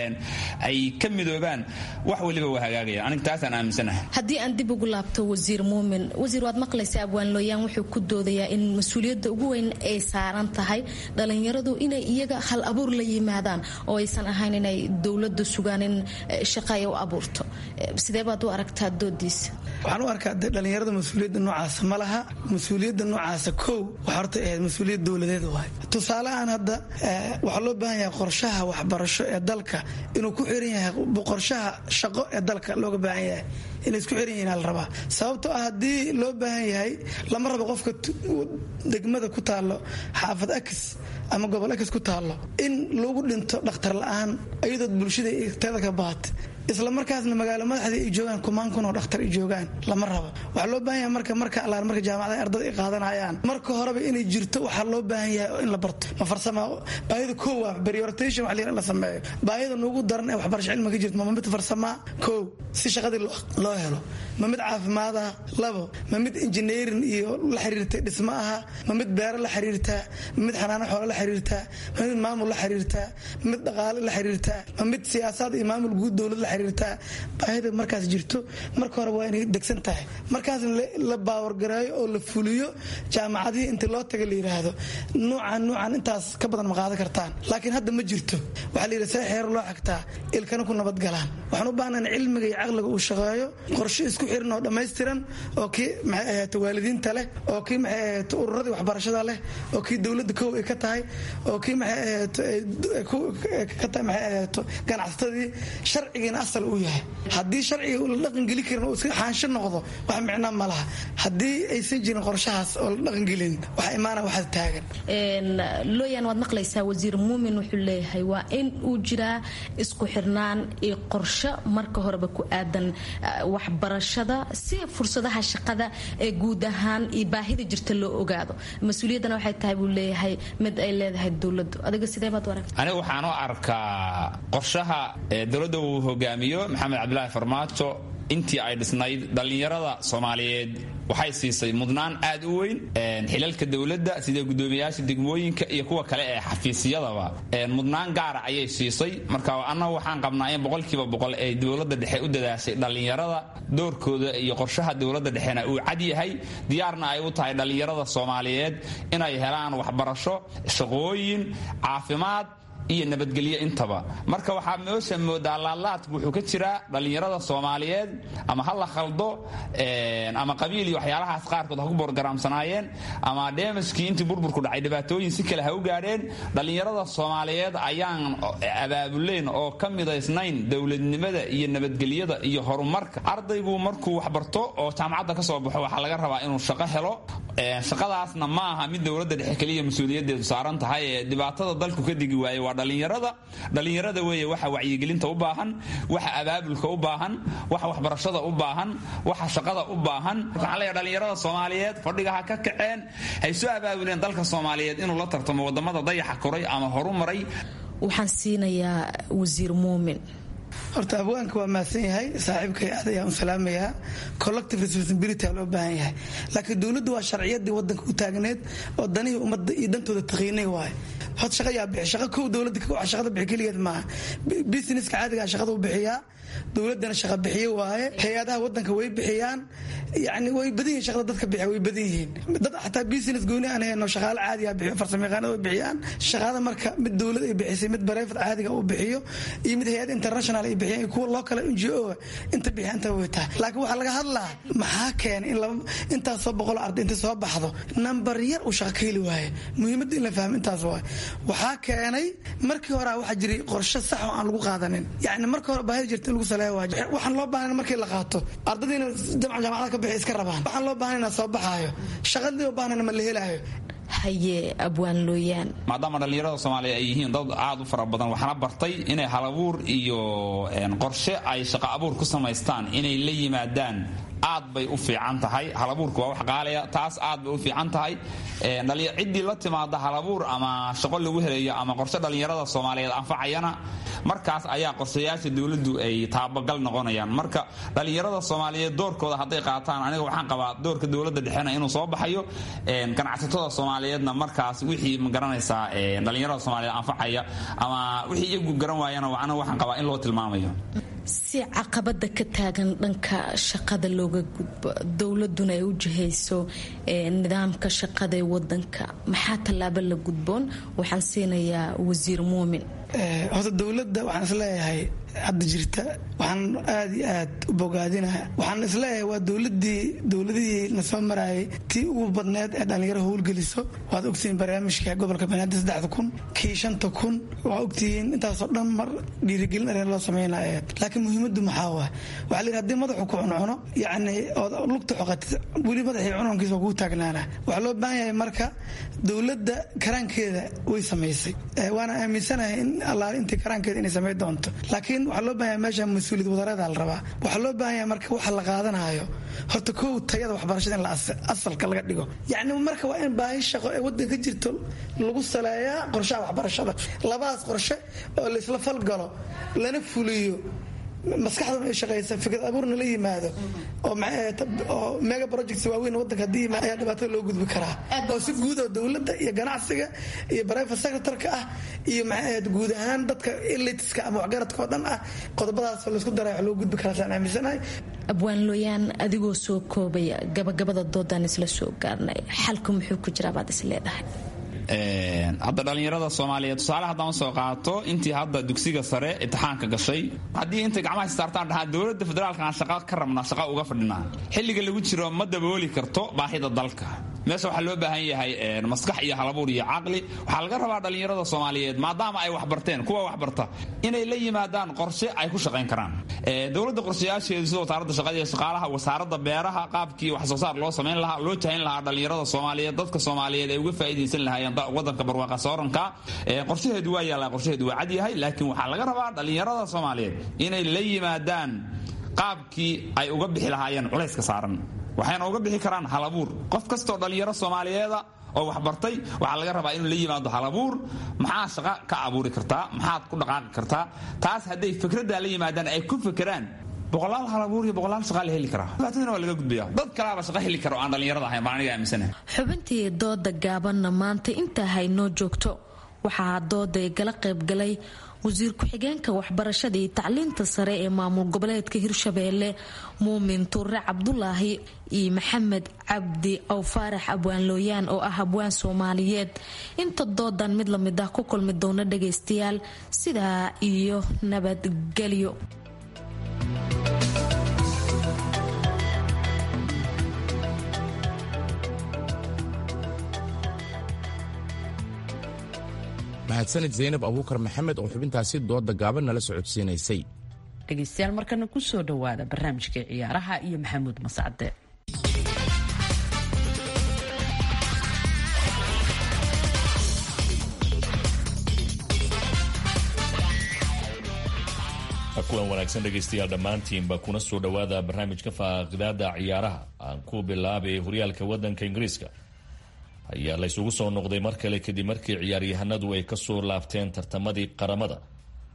ay ka midoobaan wax waliba waa hagaagayaan aniga taasaan aaminsanahay haddii aan dib ugu laabto wasiir muumin wasiir waad maqlaysa abwaan looyaan wuxuu ku doodayaa in mas-uuliyadda ugu weyn ay saaran tahay dhalinyaradu inay iyaga hal abuur la yimaadaan oo aysan ahayn inay dowladda sugaan in shaqa ay u abuurto sidee baad u aragtaa doodiisa waxaan u arkaa de dhallinyarada mas-uuliyadda noocaasa ma laha mas-uuliyadda noocaasa kow waxa horta ahayd mas-uuliyad dowladeed waay tusaale ahaan hadda waxaa loo baahan yahay qorshaha waxbarasho ee dalka inuu ku xiran yahay qorshaha shaqo ee dalka looga baahan yahay inay isku xiran yihiin la rabaa sababtoo ah haddii loo baahan yahay lama rabo qofka degmada ku taallo xaafad akis ama gobol akis ku taallo in lagu dhinto dhakhtar la-aan iyadood bulshada teeda ka bahat isla markaasna magaalo madaxdii ay joogaan kumaan kun oo dhakhtar ay joogaan lama rabo waxaa loo baahan yahay marka marka allaar marka jaamacadaha ardada ay qaadanayaan marka horeba inay jirto waxaa loo baahan yahay in la barto ma farsama baahida koow ah prioritation wax la sameeyo baahida nuugu daran ee waxbarasho cilmiga ka jirto ma mid farsamaa koow si shaqadii loo helo ma mid caafimaad ah labo ma mid engineering iyo la xiriirta dhismo aha ma mid beero la xiriirtaa ma mid xanaano xoolo la xiriirtaa ma mid maamul la xiriirtaa ma mid dhaqaale la xiriirtaa ma mid siyaasaad iyo maamul guud dowlad la xiriirtaa baahida markaas jirto marka hore waa inay degsan tahay markaasna la baawargareeyo oo la fuliyo jaamacadihii intii loo taga la yidhaahdo nuucan nuucan intaas ka badan ma qaadan kartaan laakiin hadda ma jirto waxaa la yidhi see xeero loo xagtaa ilkana ku nabadgalaan waxaan u baahnayn cilmiga iyo caqliga uu shaqeeyo qorshe isku xiran oo dhammaystiran oo kii maxay ahayd waalidiinta leh oo kii maxay ahayd ururadii waxbarashada leh oo kii dowladda kow ay ka tahay oo kii maxay ahayd ka tahay maxay ahayd ganacsatadii sharcigiina asal uu yahay haddii sharciga la dhaqangeli karin oo iska xaansho noqdo wax micno ma laha haddii aysan jirin qorshahaas oo la dhaqangelin waxa imaana waxaad taagan looyan waad maqlaysaa wasiir muumin wuxuu leeyahay waa in uu jiraa isku xirnaan iyo qorsho marka horeba ku aadan waxbarashada si fursadaha shaqada ee guud ahaan iyo baahida jirta loo ogaado mas-uuliyaddana waxay tahay buu leeyahay mid ay leedahay dowladdu adiga sidee baad u aragta aniga waxaan u arkaa qorshaha dowladda uu hogaamiyo maxamed cabdilaahi farmaajo intii ay dhisnayd dhallinyarada soomaaliyeed waxay siisay mudnaan aad u weyn xilalka dowladda sida gudoomiyaasha degmooyinka iyo kuwa kale ee xafiisyadaba mudnaan gaara ayay siisay marka annagu waxaan qabnaa in boqolkiiba boqol ay dowladda dhexe u dadaashay dhallinyarada doorkooda iyo qorshaha dowladda dhexena uu cad yahay diyaarna ay u tahay dhallinyarada soomaaliyeed inay helaan waxbarasho shaqooyin caafimaad iyo nabadgelyo intaba marka waxaa meesha moodaa laadlaadku wuxuu ka jiraa dhallinyarada soomaaliyeed ama ha la khaldo ama qabiil iyo waxyaalahaas qaarkood ha ku borgaraamsanaayeen ama dheemashkii intii burburku dhacay dhibaatooyin si kale ha u gaadheen dhallinyarada soomaaliyeed ayaan abaabuleyn oo ka midaysnayn dowladnimada iyo nabadgelyada iyo horumarka ardaygu markuu waxbarto oo jaamacadda ka soo baxo waxaa laga rabaa inuu shaqo helo shaqadaasna ma aha mid dowladda dhexe keliya mas-uuliyadeedu saaran tahay ee dhibaatada dalku ka digi waaye waa dhallinyarada dhallinyarada weeye waxa wacyigelinta u baahan waxa abaabulka u baahan waxa waxbarashada u baahan waxa shaqada u baahan waxaan leeyahay dhallinyarada soomaaliyeed fadhiga ha ka kaceen hay soo abaabuleen dalka soomaaliyeed inuu la tartamo wadamada dayaxa koray ama horu maray waxaan siinayaa wasiir muumin horta abwaanka waa mahadsan yahay saaxiibkay aad ayaan u salaamayaa collective responsibility loo baahan yahay laakiin dowladdu waa sharciyadii wadanka u taagneed oo danihii ummadda iyo dantooda taqiinay waaye hod shaqa yaa bixi shaqa kow dowladda shaqada bixi keligeed maaha businesska caadigaa shaqada u bixiyaa dowladana shaqa bixiye waaye hay-adaha wadanka way bixiyaan yani way badan yihin shaqada dadka bixiya way badan yihiin dad xataa business gooni aan hayno shaqaale caadiga bixiyo farsamayaqaanada way bixiyaan shaqada marka mid dowlad ay bixisay mid bareefad caadiga uu bixiyo iyo mid hay-ad international ay bixiyaan iyo kuwa loo kale n g o inta bixiya inta way tahay laakiin waxaa laga hadlaa maxaa keenay in laba intaas soo boqol arday inta soo baxdo nambar yar uu shaqa ka heli waaye muhiimadda in la fahmo intaas waaye waxaa keenay markii hore waxaa jiray qorshe sax oo aan lagu qaadanin yani marka hore baahida jirta in lagu saleeya waa waxaan loo baahan markii la qaato ardaydiina jamca jaamacada ka bixi iska rabaan waxaan loo baahan inaa soo baxaayo shaqadii loo baahan ma la helaayo haye abwaan looyaan maadaama dhallinyarada soomaaliya ay yihiin dad aad u fara badan waxaana bartay inay halabuur iyo qorshe ay shaqo abuur ku samaystaan inay la yimaadaan aad bay u fiican tahay halabuurka waa wax qaalaya taas aad bay u fiican tahay ciddii la timaada halabuur ama shaqo lagu helayo ama qorshe dhallinyarada soomaaliyeed anfacayana markaas ayaa qorshayaasha dowladdu ay taabagal noqonayaan marka dhallinyarada soomaaliyeed doorkooda hadday qaataan aniga waxaan qabaa doorka dowladda dhexena inuu soo baxayo ganacsatada soomaaliyeedna markaas wixii magaranaysaa dhallinyarada soomaaliyeed anfacaya ama wixii iyagu garan waayana aniga waxaan qabaa in loo tilmaamayo si caqabada ka taagan dhanka shaqada looga gudbo dowladuna ay u jihayso nidaamka shaqada ee wadanka maxaa tallaabo la gudboon waxaan siinayaa wasiir muumin horta dowladda waxaan isleeyahay hadda jirta waxaan aad iyo aad u bogaadinaha waxaan isleeyahay waa dowladii dowladihii na soo marayay tii ugu badneed ee dhallinyaro howlgeliso waad ogtihiin barnaamijka gobolka banaadir saddexda kun kii shanta kun waa ogtihiin intaasoo dhan mar dhiirigelin areen loo sameynaya laakiin muhiimaddu maxaa waa waxaa la yidhi hadii madaxu ku cuncuno yacni ood lugta xoqatid weli madaxii cununkiisa waa kugu taagnaana waxaa loo baahan yahay marka dowladda karaankeeda way samaysay waana aaminsanahay in allaale intii karaankeeda inay samayn doonto laakiin waxaa loo baahanya meesha mas-uuliyad wadareeda la rabaa waxaa loo baahan yahay marka waxa la qaadanayo horta kow tayada waxbarashada in asalka laga dhigo yacni marka waa in baahi shaqo ee waddanka ka jirto lagu saleeyaa qorshaha waxbarashada labadaas qorshe oo laisla falgalo lana fuliyo maskaxduna ay shaqaysa fikrad abuurna la yimaado oo mega projects waaweyn wadanka haddii ayaa dhibaatada loo gudbi karaa oo si guud oo dowladda iyo ganacsiga iyo private secretarka ah iyo maxay guud ahaan dadka elitiska ama waxgaradka oo dhan ah qodobadaas laysku daray wax loo gudbi karaa saan aaminsanahay abwaan looyaan adigoo soo koobaya gabagabada doodaan isla soo gaarnay xalku muxuu ku jiraa baad is leedahay hadda dhallinyarada soomaaliyeed tusaale haddaan usoo qaato intii hadda dugsiga sare imtixaanka gashay haddii intay gacmaha saartaan dhahaan dowladda federaalka aan shaqa ka rabnaa shaqa uga fadhinaa xilliga lagu jiro ma dabooli karto baahida dalka meesha waxaa loo baahan yahay maskax iyo halabuur iyo caqli waxaa laga rabaa dhallinyarada soomaaliyeed maadaama ay waxbarteen kuwa waxbarta inay la yimaadaan qorshe ay ku shaqayn karaan dowladda qorshayaasheedu sida wasaaradda shaqada iyo shaqaalaha wasaaradda beeraha qaabkii wax soo saar loo samayn lahaa loo jahayn lahaa dhallinyarada soomaaliyeed dadka soomaaliyeed ay uga faa'iidaysan lahaayeen wadanka barwaaqa sooranka qorshaheedu waa yaallaa qorshaheedu waa cad yahay laakiin waxaa laga rabaa dhallinyarada soomaaliyeed inay la yimaadaan qaabkii ay uga bixi lahaayeen culayska saaran waxayna uga bixi karaan halabuur qof kastoo dhallinyaro soomaaliyeeda oo waxbartay waxaa laga rabaa inuu la yimaado halabuur maxaa shaqa ka abuuri kartaa maxaad ku dhaqaaqi kartaa taas hadday fikraddaa la yimaadaan ay ku fekeraan boqolaal halabuur iyo boqolaal shaqa la heli karaa dhibaatadana waa laga gudbaya dad kalaaba shaqa heli kara oo aan dhallinyarada ahayn baan aniga aaminsanahay xubintii dooda gaabanna maanta intaa haynoo joogto waxaa dooda ay gala qaybgalay wasiir ku-xigeenka waxbarashada iyo tacliinta sare ee maamul goboleedka hirshabeelle muumin tuure cabdulaahi iyo maxamed cabdi ow faarax abwaan looyaan oo ah abwaan soomaaliyeed inta doodan mid lamid ah ku kulmi doona dhagaystayaal sidaa iyo nabadgelyo mahadsanid zaynab abuukar maxamed oo xubintaasi dooda gaaban nala socodsiinaysay dhegaystayaal markana ku soo dhowaada barnaamijkai ciyaaraha iyo maxamuud mascade kulan wanaagsan dhegaystayaal dhammaantiinba kuna soo dhowaada barnaamijka faaqidaada ciyaaraha aan ku bilaabay horyaalka wadanka ingiriiska ayaa laysugu soo noqday mar kale kadib markii ciyaaryahanadu ay kasoo laabteen tartamadii qaramada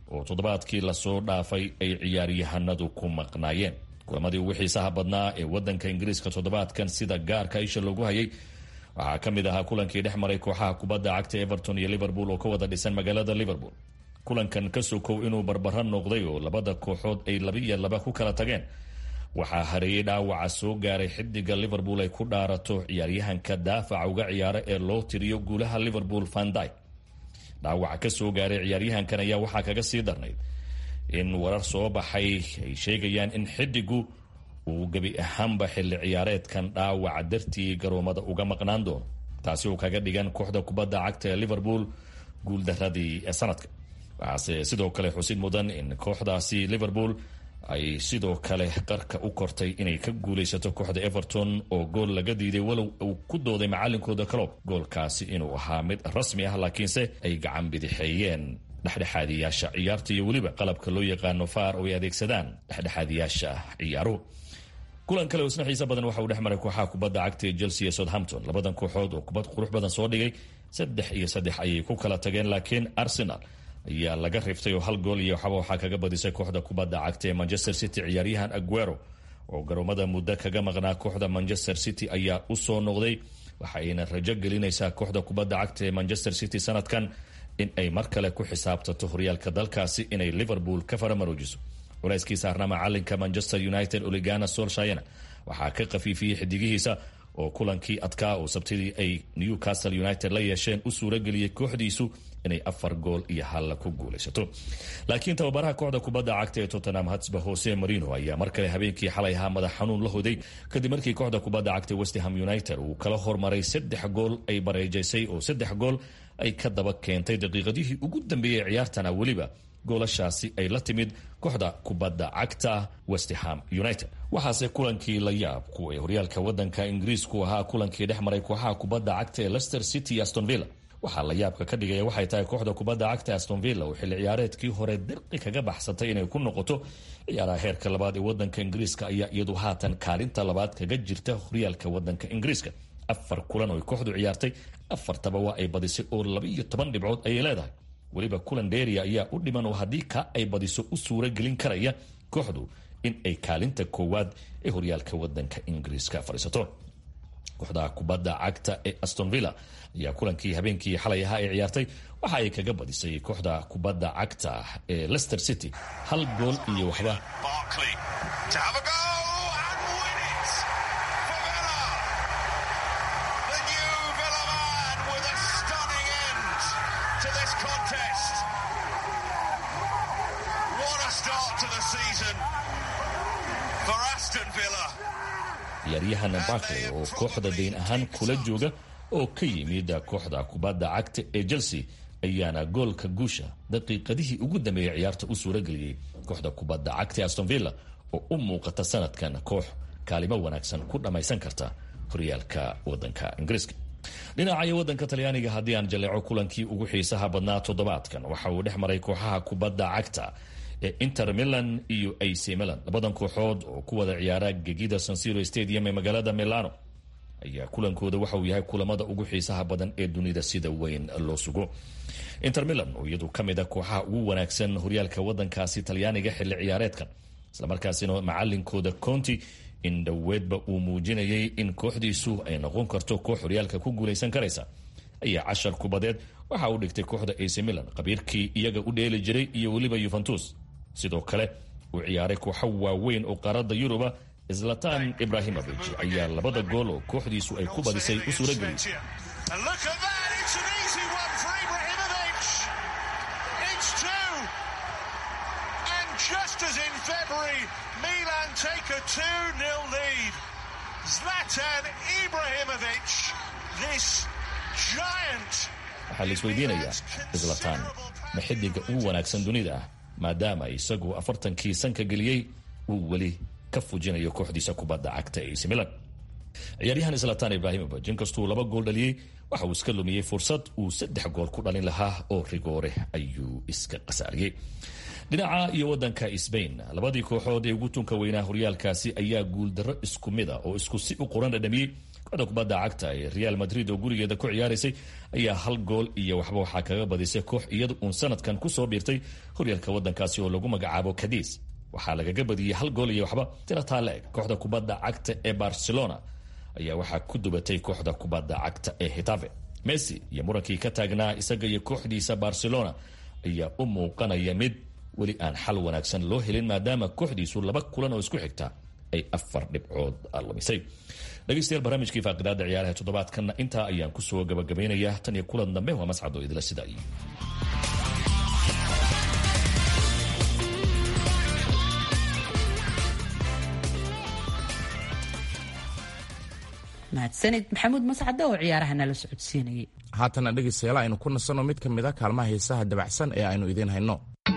oo toddobaadkii lasoo dhaafay ay ciyaaryahanadu ku maqnaayeen kulamadii ugu xiisaha badnaa ee wadanka ingiriiska toddobaadkan sida gaarka isha loogu hayay waxaa ka mid ahaa kulankii dhex maray kooxaha kubadda cagta everton iyo liverpool oo ka wada dhisan magaalada liverpool kulankan ka sokow inuu barbaro noqday oo labada kooxood ay laba iyo laba ku kala tageen waxaa hareeyey dhaawaca soo gaaray xidiga liverpool ay ku dhaarato ciyaaryahanka daafaca uga ciyaara ee loo tiriyo guulaha liverpool vandy dhaawaca ka soo gaaray ciyaaryahankan ayaa waxaa kaga sii darnayd in warar soo baxay ay sheegayaan in xidigu uu gebi ahaanba xilli ciyaareedkan dhaawaca dartii garoomada uga maqnaan doono taasi oo kaga dhigan kooxda kubadda cagta ee liverpool guuldaradii ee sanadka waxaase sidoo kale xusid mudan in kooxdaasi liverpool ay sidoo kale qarka u kortay inay ka guulaysato kooxda everton oo gool laga diiday walow uu ku dooday macalinkooda calob goolkaasi inuu ahaa mid rasmi ah laakiinse ay gacan bidixeeyeen dhexdhexaadiyaasha ciyaarta iyo weliba qalabka loo yaqaano faar oo ay adeegsadaan dhexdhexaadiyaasha ciyaaruhu kulan kale oo isna xiise badan waxa uu dhex maray kooxaha kubadda cagta ee chelsea iyo southampton labadan kooxood oo kubad qurux badan soo dhigay saddex iyo saddex ayay ku kala tageen laakiin arsenal ayaa laga riftay oo hal gool iyo waxba waxaa kaga badisay kooxda kubadda cagta ee manchester city ciyaaryahan aguero oo garoomada muddo kaga maqnaa kooxda manchester city ayaa u soo noqday waxayna rajo gelinaysaa kooxda kubadda cagta ee manchester city sanadkan in ay mar kale ku xisaabtato horyaalka dalkaasi inay liverpool ka faramaroojiso culayskii saarna macalinka manchester united oligana solshayana waxaa ka khafiifiyey xidigihiisa oo kulankii adkaa oo sabtidii ay newcastle united la yeesheen u suurageliyey kooxdiisu inay afar gool iyo halla ku guulaysato laakiin tababaraha kooxda kubadda cagta ee tottenham hatsba hose marino ayaa mar kale habeenkii xalay ahaa madax xanuun la hoday kadib markii kooxda kubadda cagta westham united uu kala hormaray saddex gool ay bareejaysay oo saddex gool ay ka daba keentay daqiiqadihii ugu dambeeyey ciyaartana weliba goolashaasi ay la timid kooxda kubadda cagta westham united waxaase kulankii la yaab kuwa horyaalka wadanka ingiriisku ahaa kulankii dhex maray kooxaha kubadda cagta ee lester city iyo astonvilla waxaa la yaabka ka dhigaya waxay tahay kooxda kubadda cagta astonvilla oo xilli ciyaareedkii hore dirqi kaga baxsatay inay ku noqoto ciyaaraha heerka labaad ee wadanka ingiriiska ayaa iyadu haatan kaalinta labaad kaga jirta horyaalka wadanka ingiriiska afar kulan oo kooxdu ciyaartay afartaba waa ay badisay oo labaiyo toban dhibcood ayay leedahay weliba kulan dheeriya ayaa u dhiman oo haddii ka ay badiso u suura gelin karaya kooxdu in ay kaalinta koowaad ee horyaalka wadanka ingiriiska fadhiisato kooxda kubadda cagta ee astonvilla ayaa kulankii habeenkii xalay ahaa ee ciyaartay waxa ay kaga badisay kooxda kubadda cagta ee lester city hal gool iyo waxba ciyaaryahan barkley oo kooxda dayn ahaan kula jooga oo ka yimid kooxda kubadda cagta ee chelsea ayaana goolka guusha daqiiqadihii ugu dambeeyay ciyaarta u suurageliyey kooxda kubadda cagta ee astonvilla oo u muuqata sanadkan koox kaalimo wanaagsan ku dhammaysan karta horyaalka wadanka ingiriiska dhinacayo wadanka talyaaniga haddii aan jaleeco kulankii ugu xiisaha badnaa toddobaadkan waxa uu dhex maray kooxaha kubadda cagta ee inter milan iyo ac milan labadan kooxood oo ku wada ciyaara gegida sansiro stadium ee magaalada milano ayaa kulankooda waxa uu yahay kulamada ugu xiisaha badan ee dunida sida weyn loo sugo inter milan oo iyadu ka mid a kooxaha ugu wanaagsan horyaalka wadankaasi talyaaniga xilli ciyaareedkan islamarkaasina macalinkooda conti in dhoweedba uu muujinayay in kooxdiisu ay noqon karto koox horyaalka ku guulaysan karaysa ayaa cashar kubadeed waxa uu dhigtay kooxda ac milan qabiirkii iyaga u dheeli jiray iyo weliba yuventus sidoo kale uu ciyaaray kooxo waaweyn oo qaaradda yuruba zlatan ibrahimovic ayaa labada gool oo kooxdiisu ay ku badisay u suurageliyay waxaa la isweydiinayaa zlatan ma xidiga ugu wanaagsan dunida ah maadaama isagu afartankii sanka geliyey uu weli ka fujinayo kooxdiisa kubadda cagta ac milan ciyaaryahan zlatan ibrahimovic inkastuu laba gool dhaliyey waxa uu iska lumiyey fursad uu saddex gool ku dhalin lahaa oo rigoore ayuu iska qasaariyey dhinaca iyo wadanka sbain labadii kooxood ee ugu tunka weynaa horyaalkaasi ayaa guuldarro isku mid a oo isku si u qoran dhadhamiyey kooxda kubadda cagta ee real madrid oo gurigeeda ku ciyaaraysay ayaa hal gool iyo waxba waxaa kaga badisay koox iyadu uun sanadkan kusoo biirtay horyaalka wadankaasi oo lagu magacaabo cadiis waxaa lagaga badiyey hal gool iyo waxba tirataa la eg kooxda kubadda cagta ee barcelona ayaa waxaa ku dubatay kooxda kubadda cagta ee hitafe messi iyo murankii ka taagnaa isaga iyo kooxdiisa barcelona ayaa u muuqanaya mid weli aan xal wanaagsan loo helin maadaama kooxdiisu laba kulan oo isku xigta ay afar dhibcood lumisay dhegeystayaal barnaamijkii faaqidaada ciyaaraha toddobaadkanna intaa ayaan kusoo gabagabaynayaa tan iyo kulan dambe waa mascado idila sida iyo mahadsanid maxamuud mascade oo ciyaaraha nala socodsiinayay haatana dhegaystayaal aynu ku nasanno mid ka mid a kaalmaha heesaha dabacsan ee aynu idiin hayno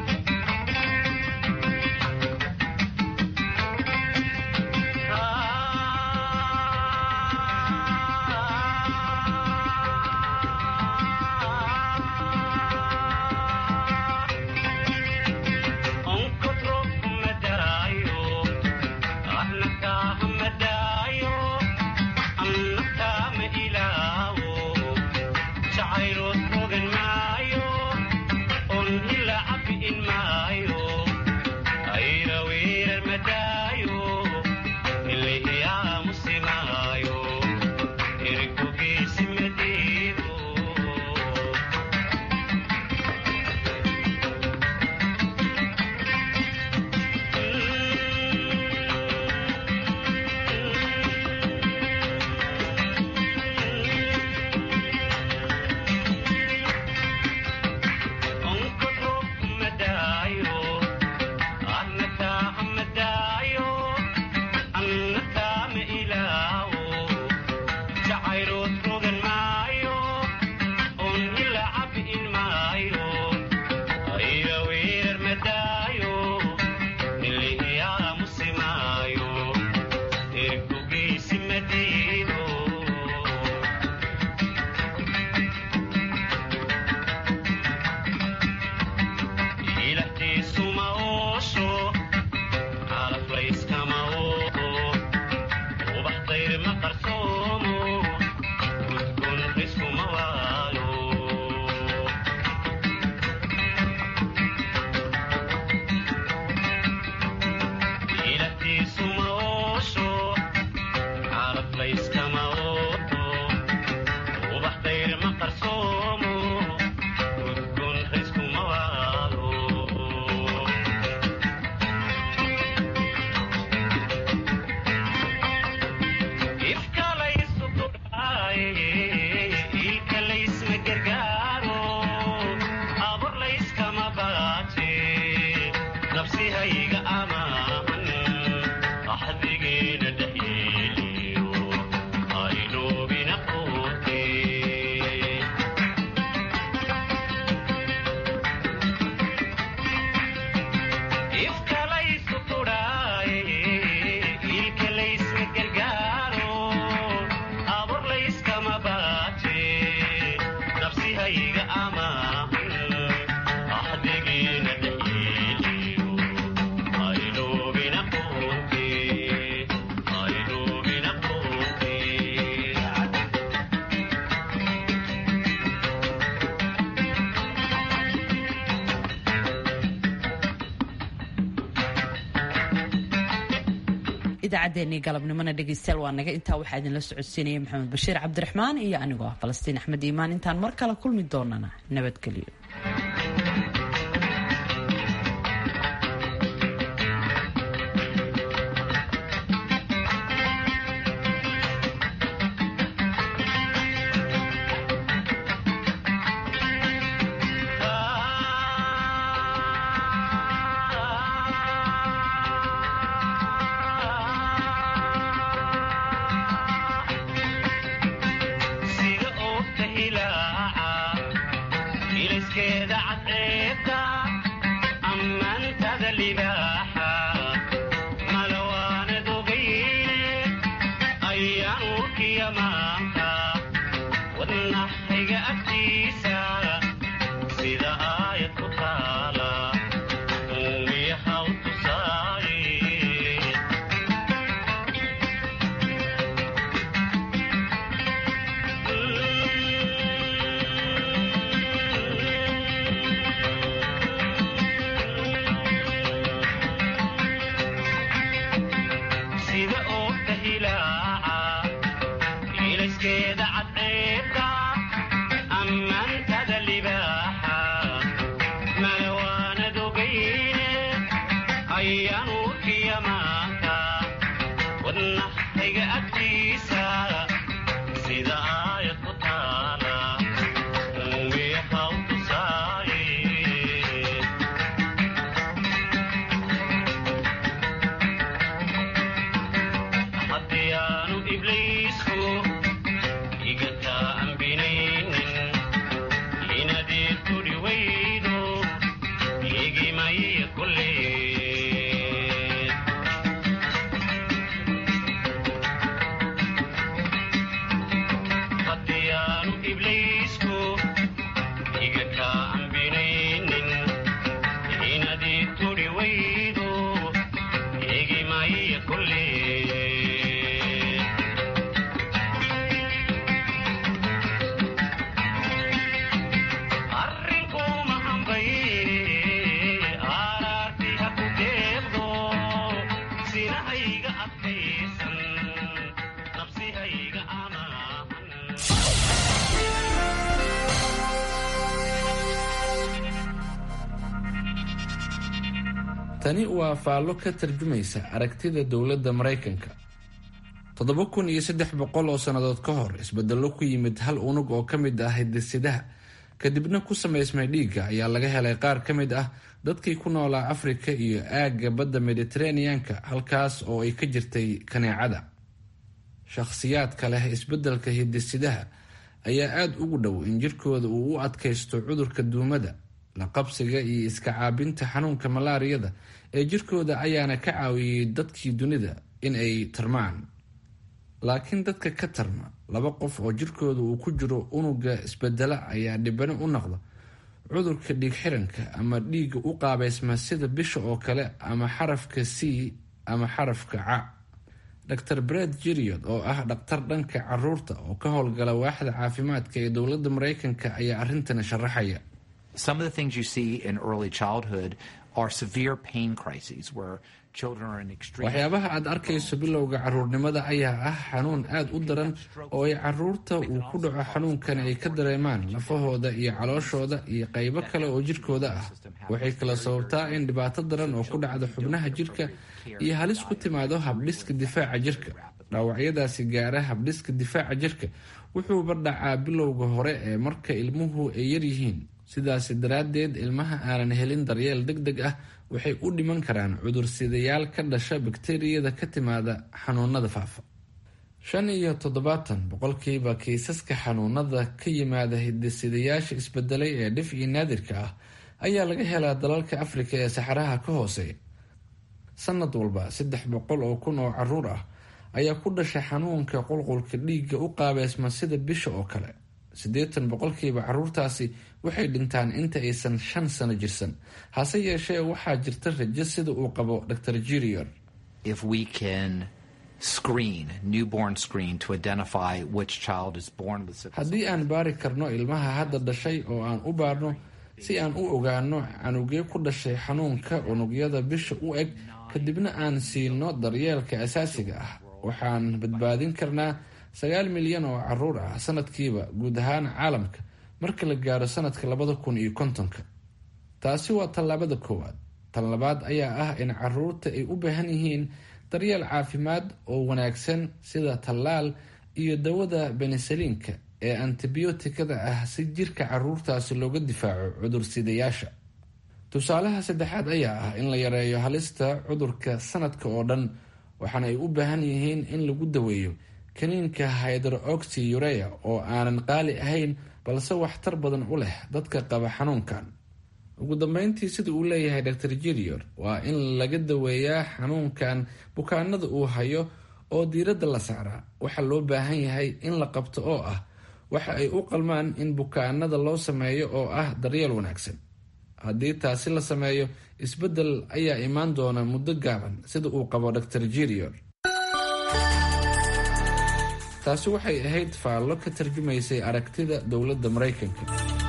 idaacaddeenii galabnimona dhegaystayaal waa naga intaa waxaa idinla socodsiinaya maxamed bashiir cabdiraxmaan iyo anigoo ah falastiin axmed iimaan intaan mar kale kulmi doonana nabadgelyo tani waa faallo ka tarjumaysa aragtida dowladda maraykanka toddoba kun iyo saddex boqol oo sannadood ka hor isbedello ku yimid hal unug oo ka mid ah hidisidaha kadibna ku samaysmay dhiigga ayaa laga helay qaar ka mid ah dadkii ku noolaa afrika iyo aagga badda mediteraneanka halkaas oo ay ka jirtay kaneecada shakhsiyaadka leh isbeddelka hidisidaha ayaa aada ugu dhow in jirkooda uu u adkaysto cudurka duumada la qabsiga iyo iska caabinta xanuunka malaariyada ee jirkooda ayaana ka caawiyey dadkii dunida in ay tarmaan laakiin dadka ka tarma laba qof oo jirkooda uu ku jiro unuga isbedela ayaa dhibano u noqda cudurka dhiig xiranka ama dhiigga u qaabeysma sida bisha oo kale ama xarafka c ama xarafka ca dr bred jiriod oo ah dhaktar dhanka caruurta oo ka howlgala waaxda caafimaadka ee dowladda maraykanka ayaa arintana sharaxaya waxyaabaha aad arkayso bilowga caruurnimada ayaa ah xanuun aada u daran oo ay caruurta uu ku dhaco xanuunkani ay ka dareemaan lafahooda iyo calooshooda iyo qaybo kale oo jirkooda ah waxay kala sababtaa in dhibaato daran oo ku dhacda xubnaha jirka iyo halis ku timaado habdhiska difaaca jirka dhaawacyadaasi gaara habdhiska difaaca jirka wuxuuba dhacaa bilowga hore ee marka ilmuhu ay yaryihiin sidaasi daraaddeed ilmaha aanan helin daryeel deg deg ah waxay u dhiman karaan cudursidayaal ka dhasha bakteriyada ka timaada xanuunada faafa shan iyo toddobaatan boqolkiiba kiisaska xanuunada ka yimaada hidisidayaasha isbedelay ee dhif iyo naadirka ah ayaa laga helaa dalalka afrika ee saxaraha ka hooseeya sanad walba saddex boqol oo kun oo caruur ah ayaa ku dhashay xanuunka qulqulka dhiigga u qaabeysma sida bisha oo kale siddeetan boqolkiiba caruurtaasi waxay dhintaan inta aysan shan sano jirsan hase yeeshee waxaa jirta rajo sida uu qabo dr jirior haddii aan baari karno ilmaha hadda dhashay oo aan u baarno si aan u ogaano canugee ku dhashay xanuunka unugyada bisha u eg kadibna aan siino daryeelka asaasiga ah waxaan badbaadin karnaa sagaal milyan oo caruur ah sanadkiiba guud ahaan caalamka marka la gaaro sanadka labada kun iyo kontonka taasi waa tallaabada koowaad tan labaad ayaa ah in caruurta ay u baahan yihiin daryeel caafimaad oo wanaagsan sida tallaal iyo dawada benisaliinka ee antibiyootikada ah si jirka caruurtaasi looga difaaco cudursidayaasha tusaalaha saddexaad ayaa ah in la yareeyo halista cudurka sanadka oo dhan waxaana ay u baahan yihiin in lagu daweeyo kaniinka hydroxy urea oo aanan qaali ahayn balse waxtar badan u leh dadka qaba xanuunkan ugu dambeyntii sida uu leeyahay dr jirior waa in laga daweeyaa xanuunkan bukaanada uu hayo oo diiradda la saaraa waxa loo baahan yahay in la qabto oo ah waxa ay u qalmaan in bukaanada loo sameeyo oo ah daryeel wanaagsan haddii taasi la sameeyo isbeddel ayaa imaan doona muddo gaaban sida uu qabo dr jirior taasi waxay ahayd faallo ka tarjumaysay aragtida dowladda maraykanka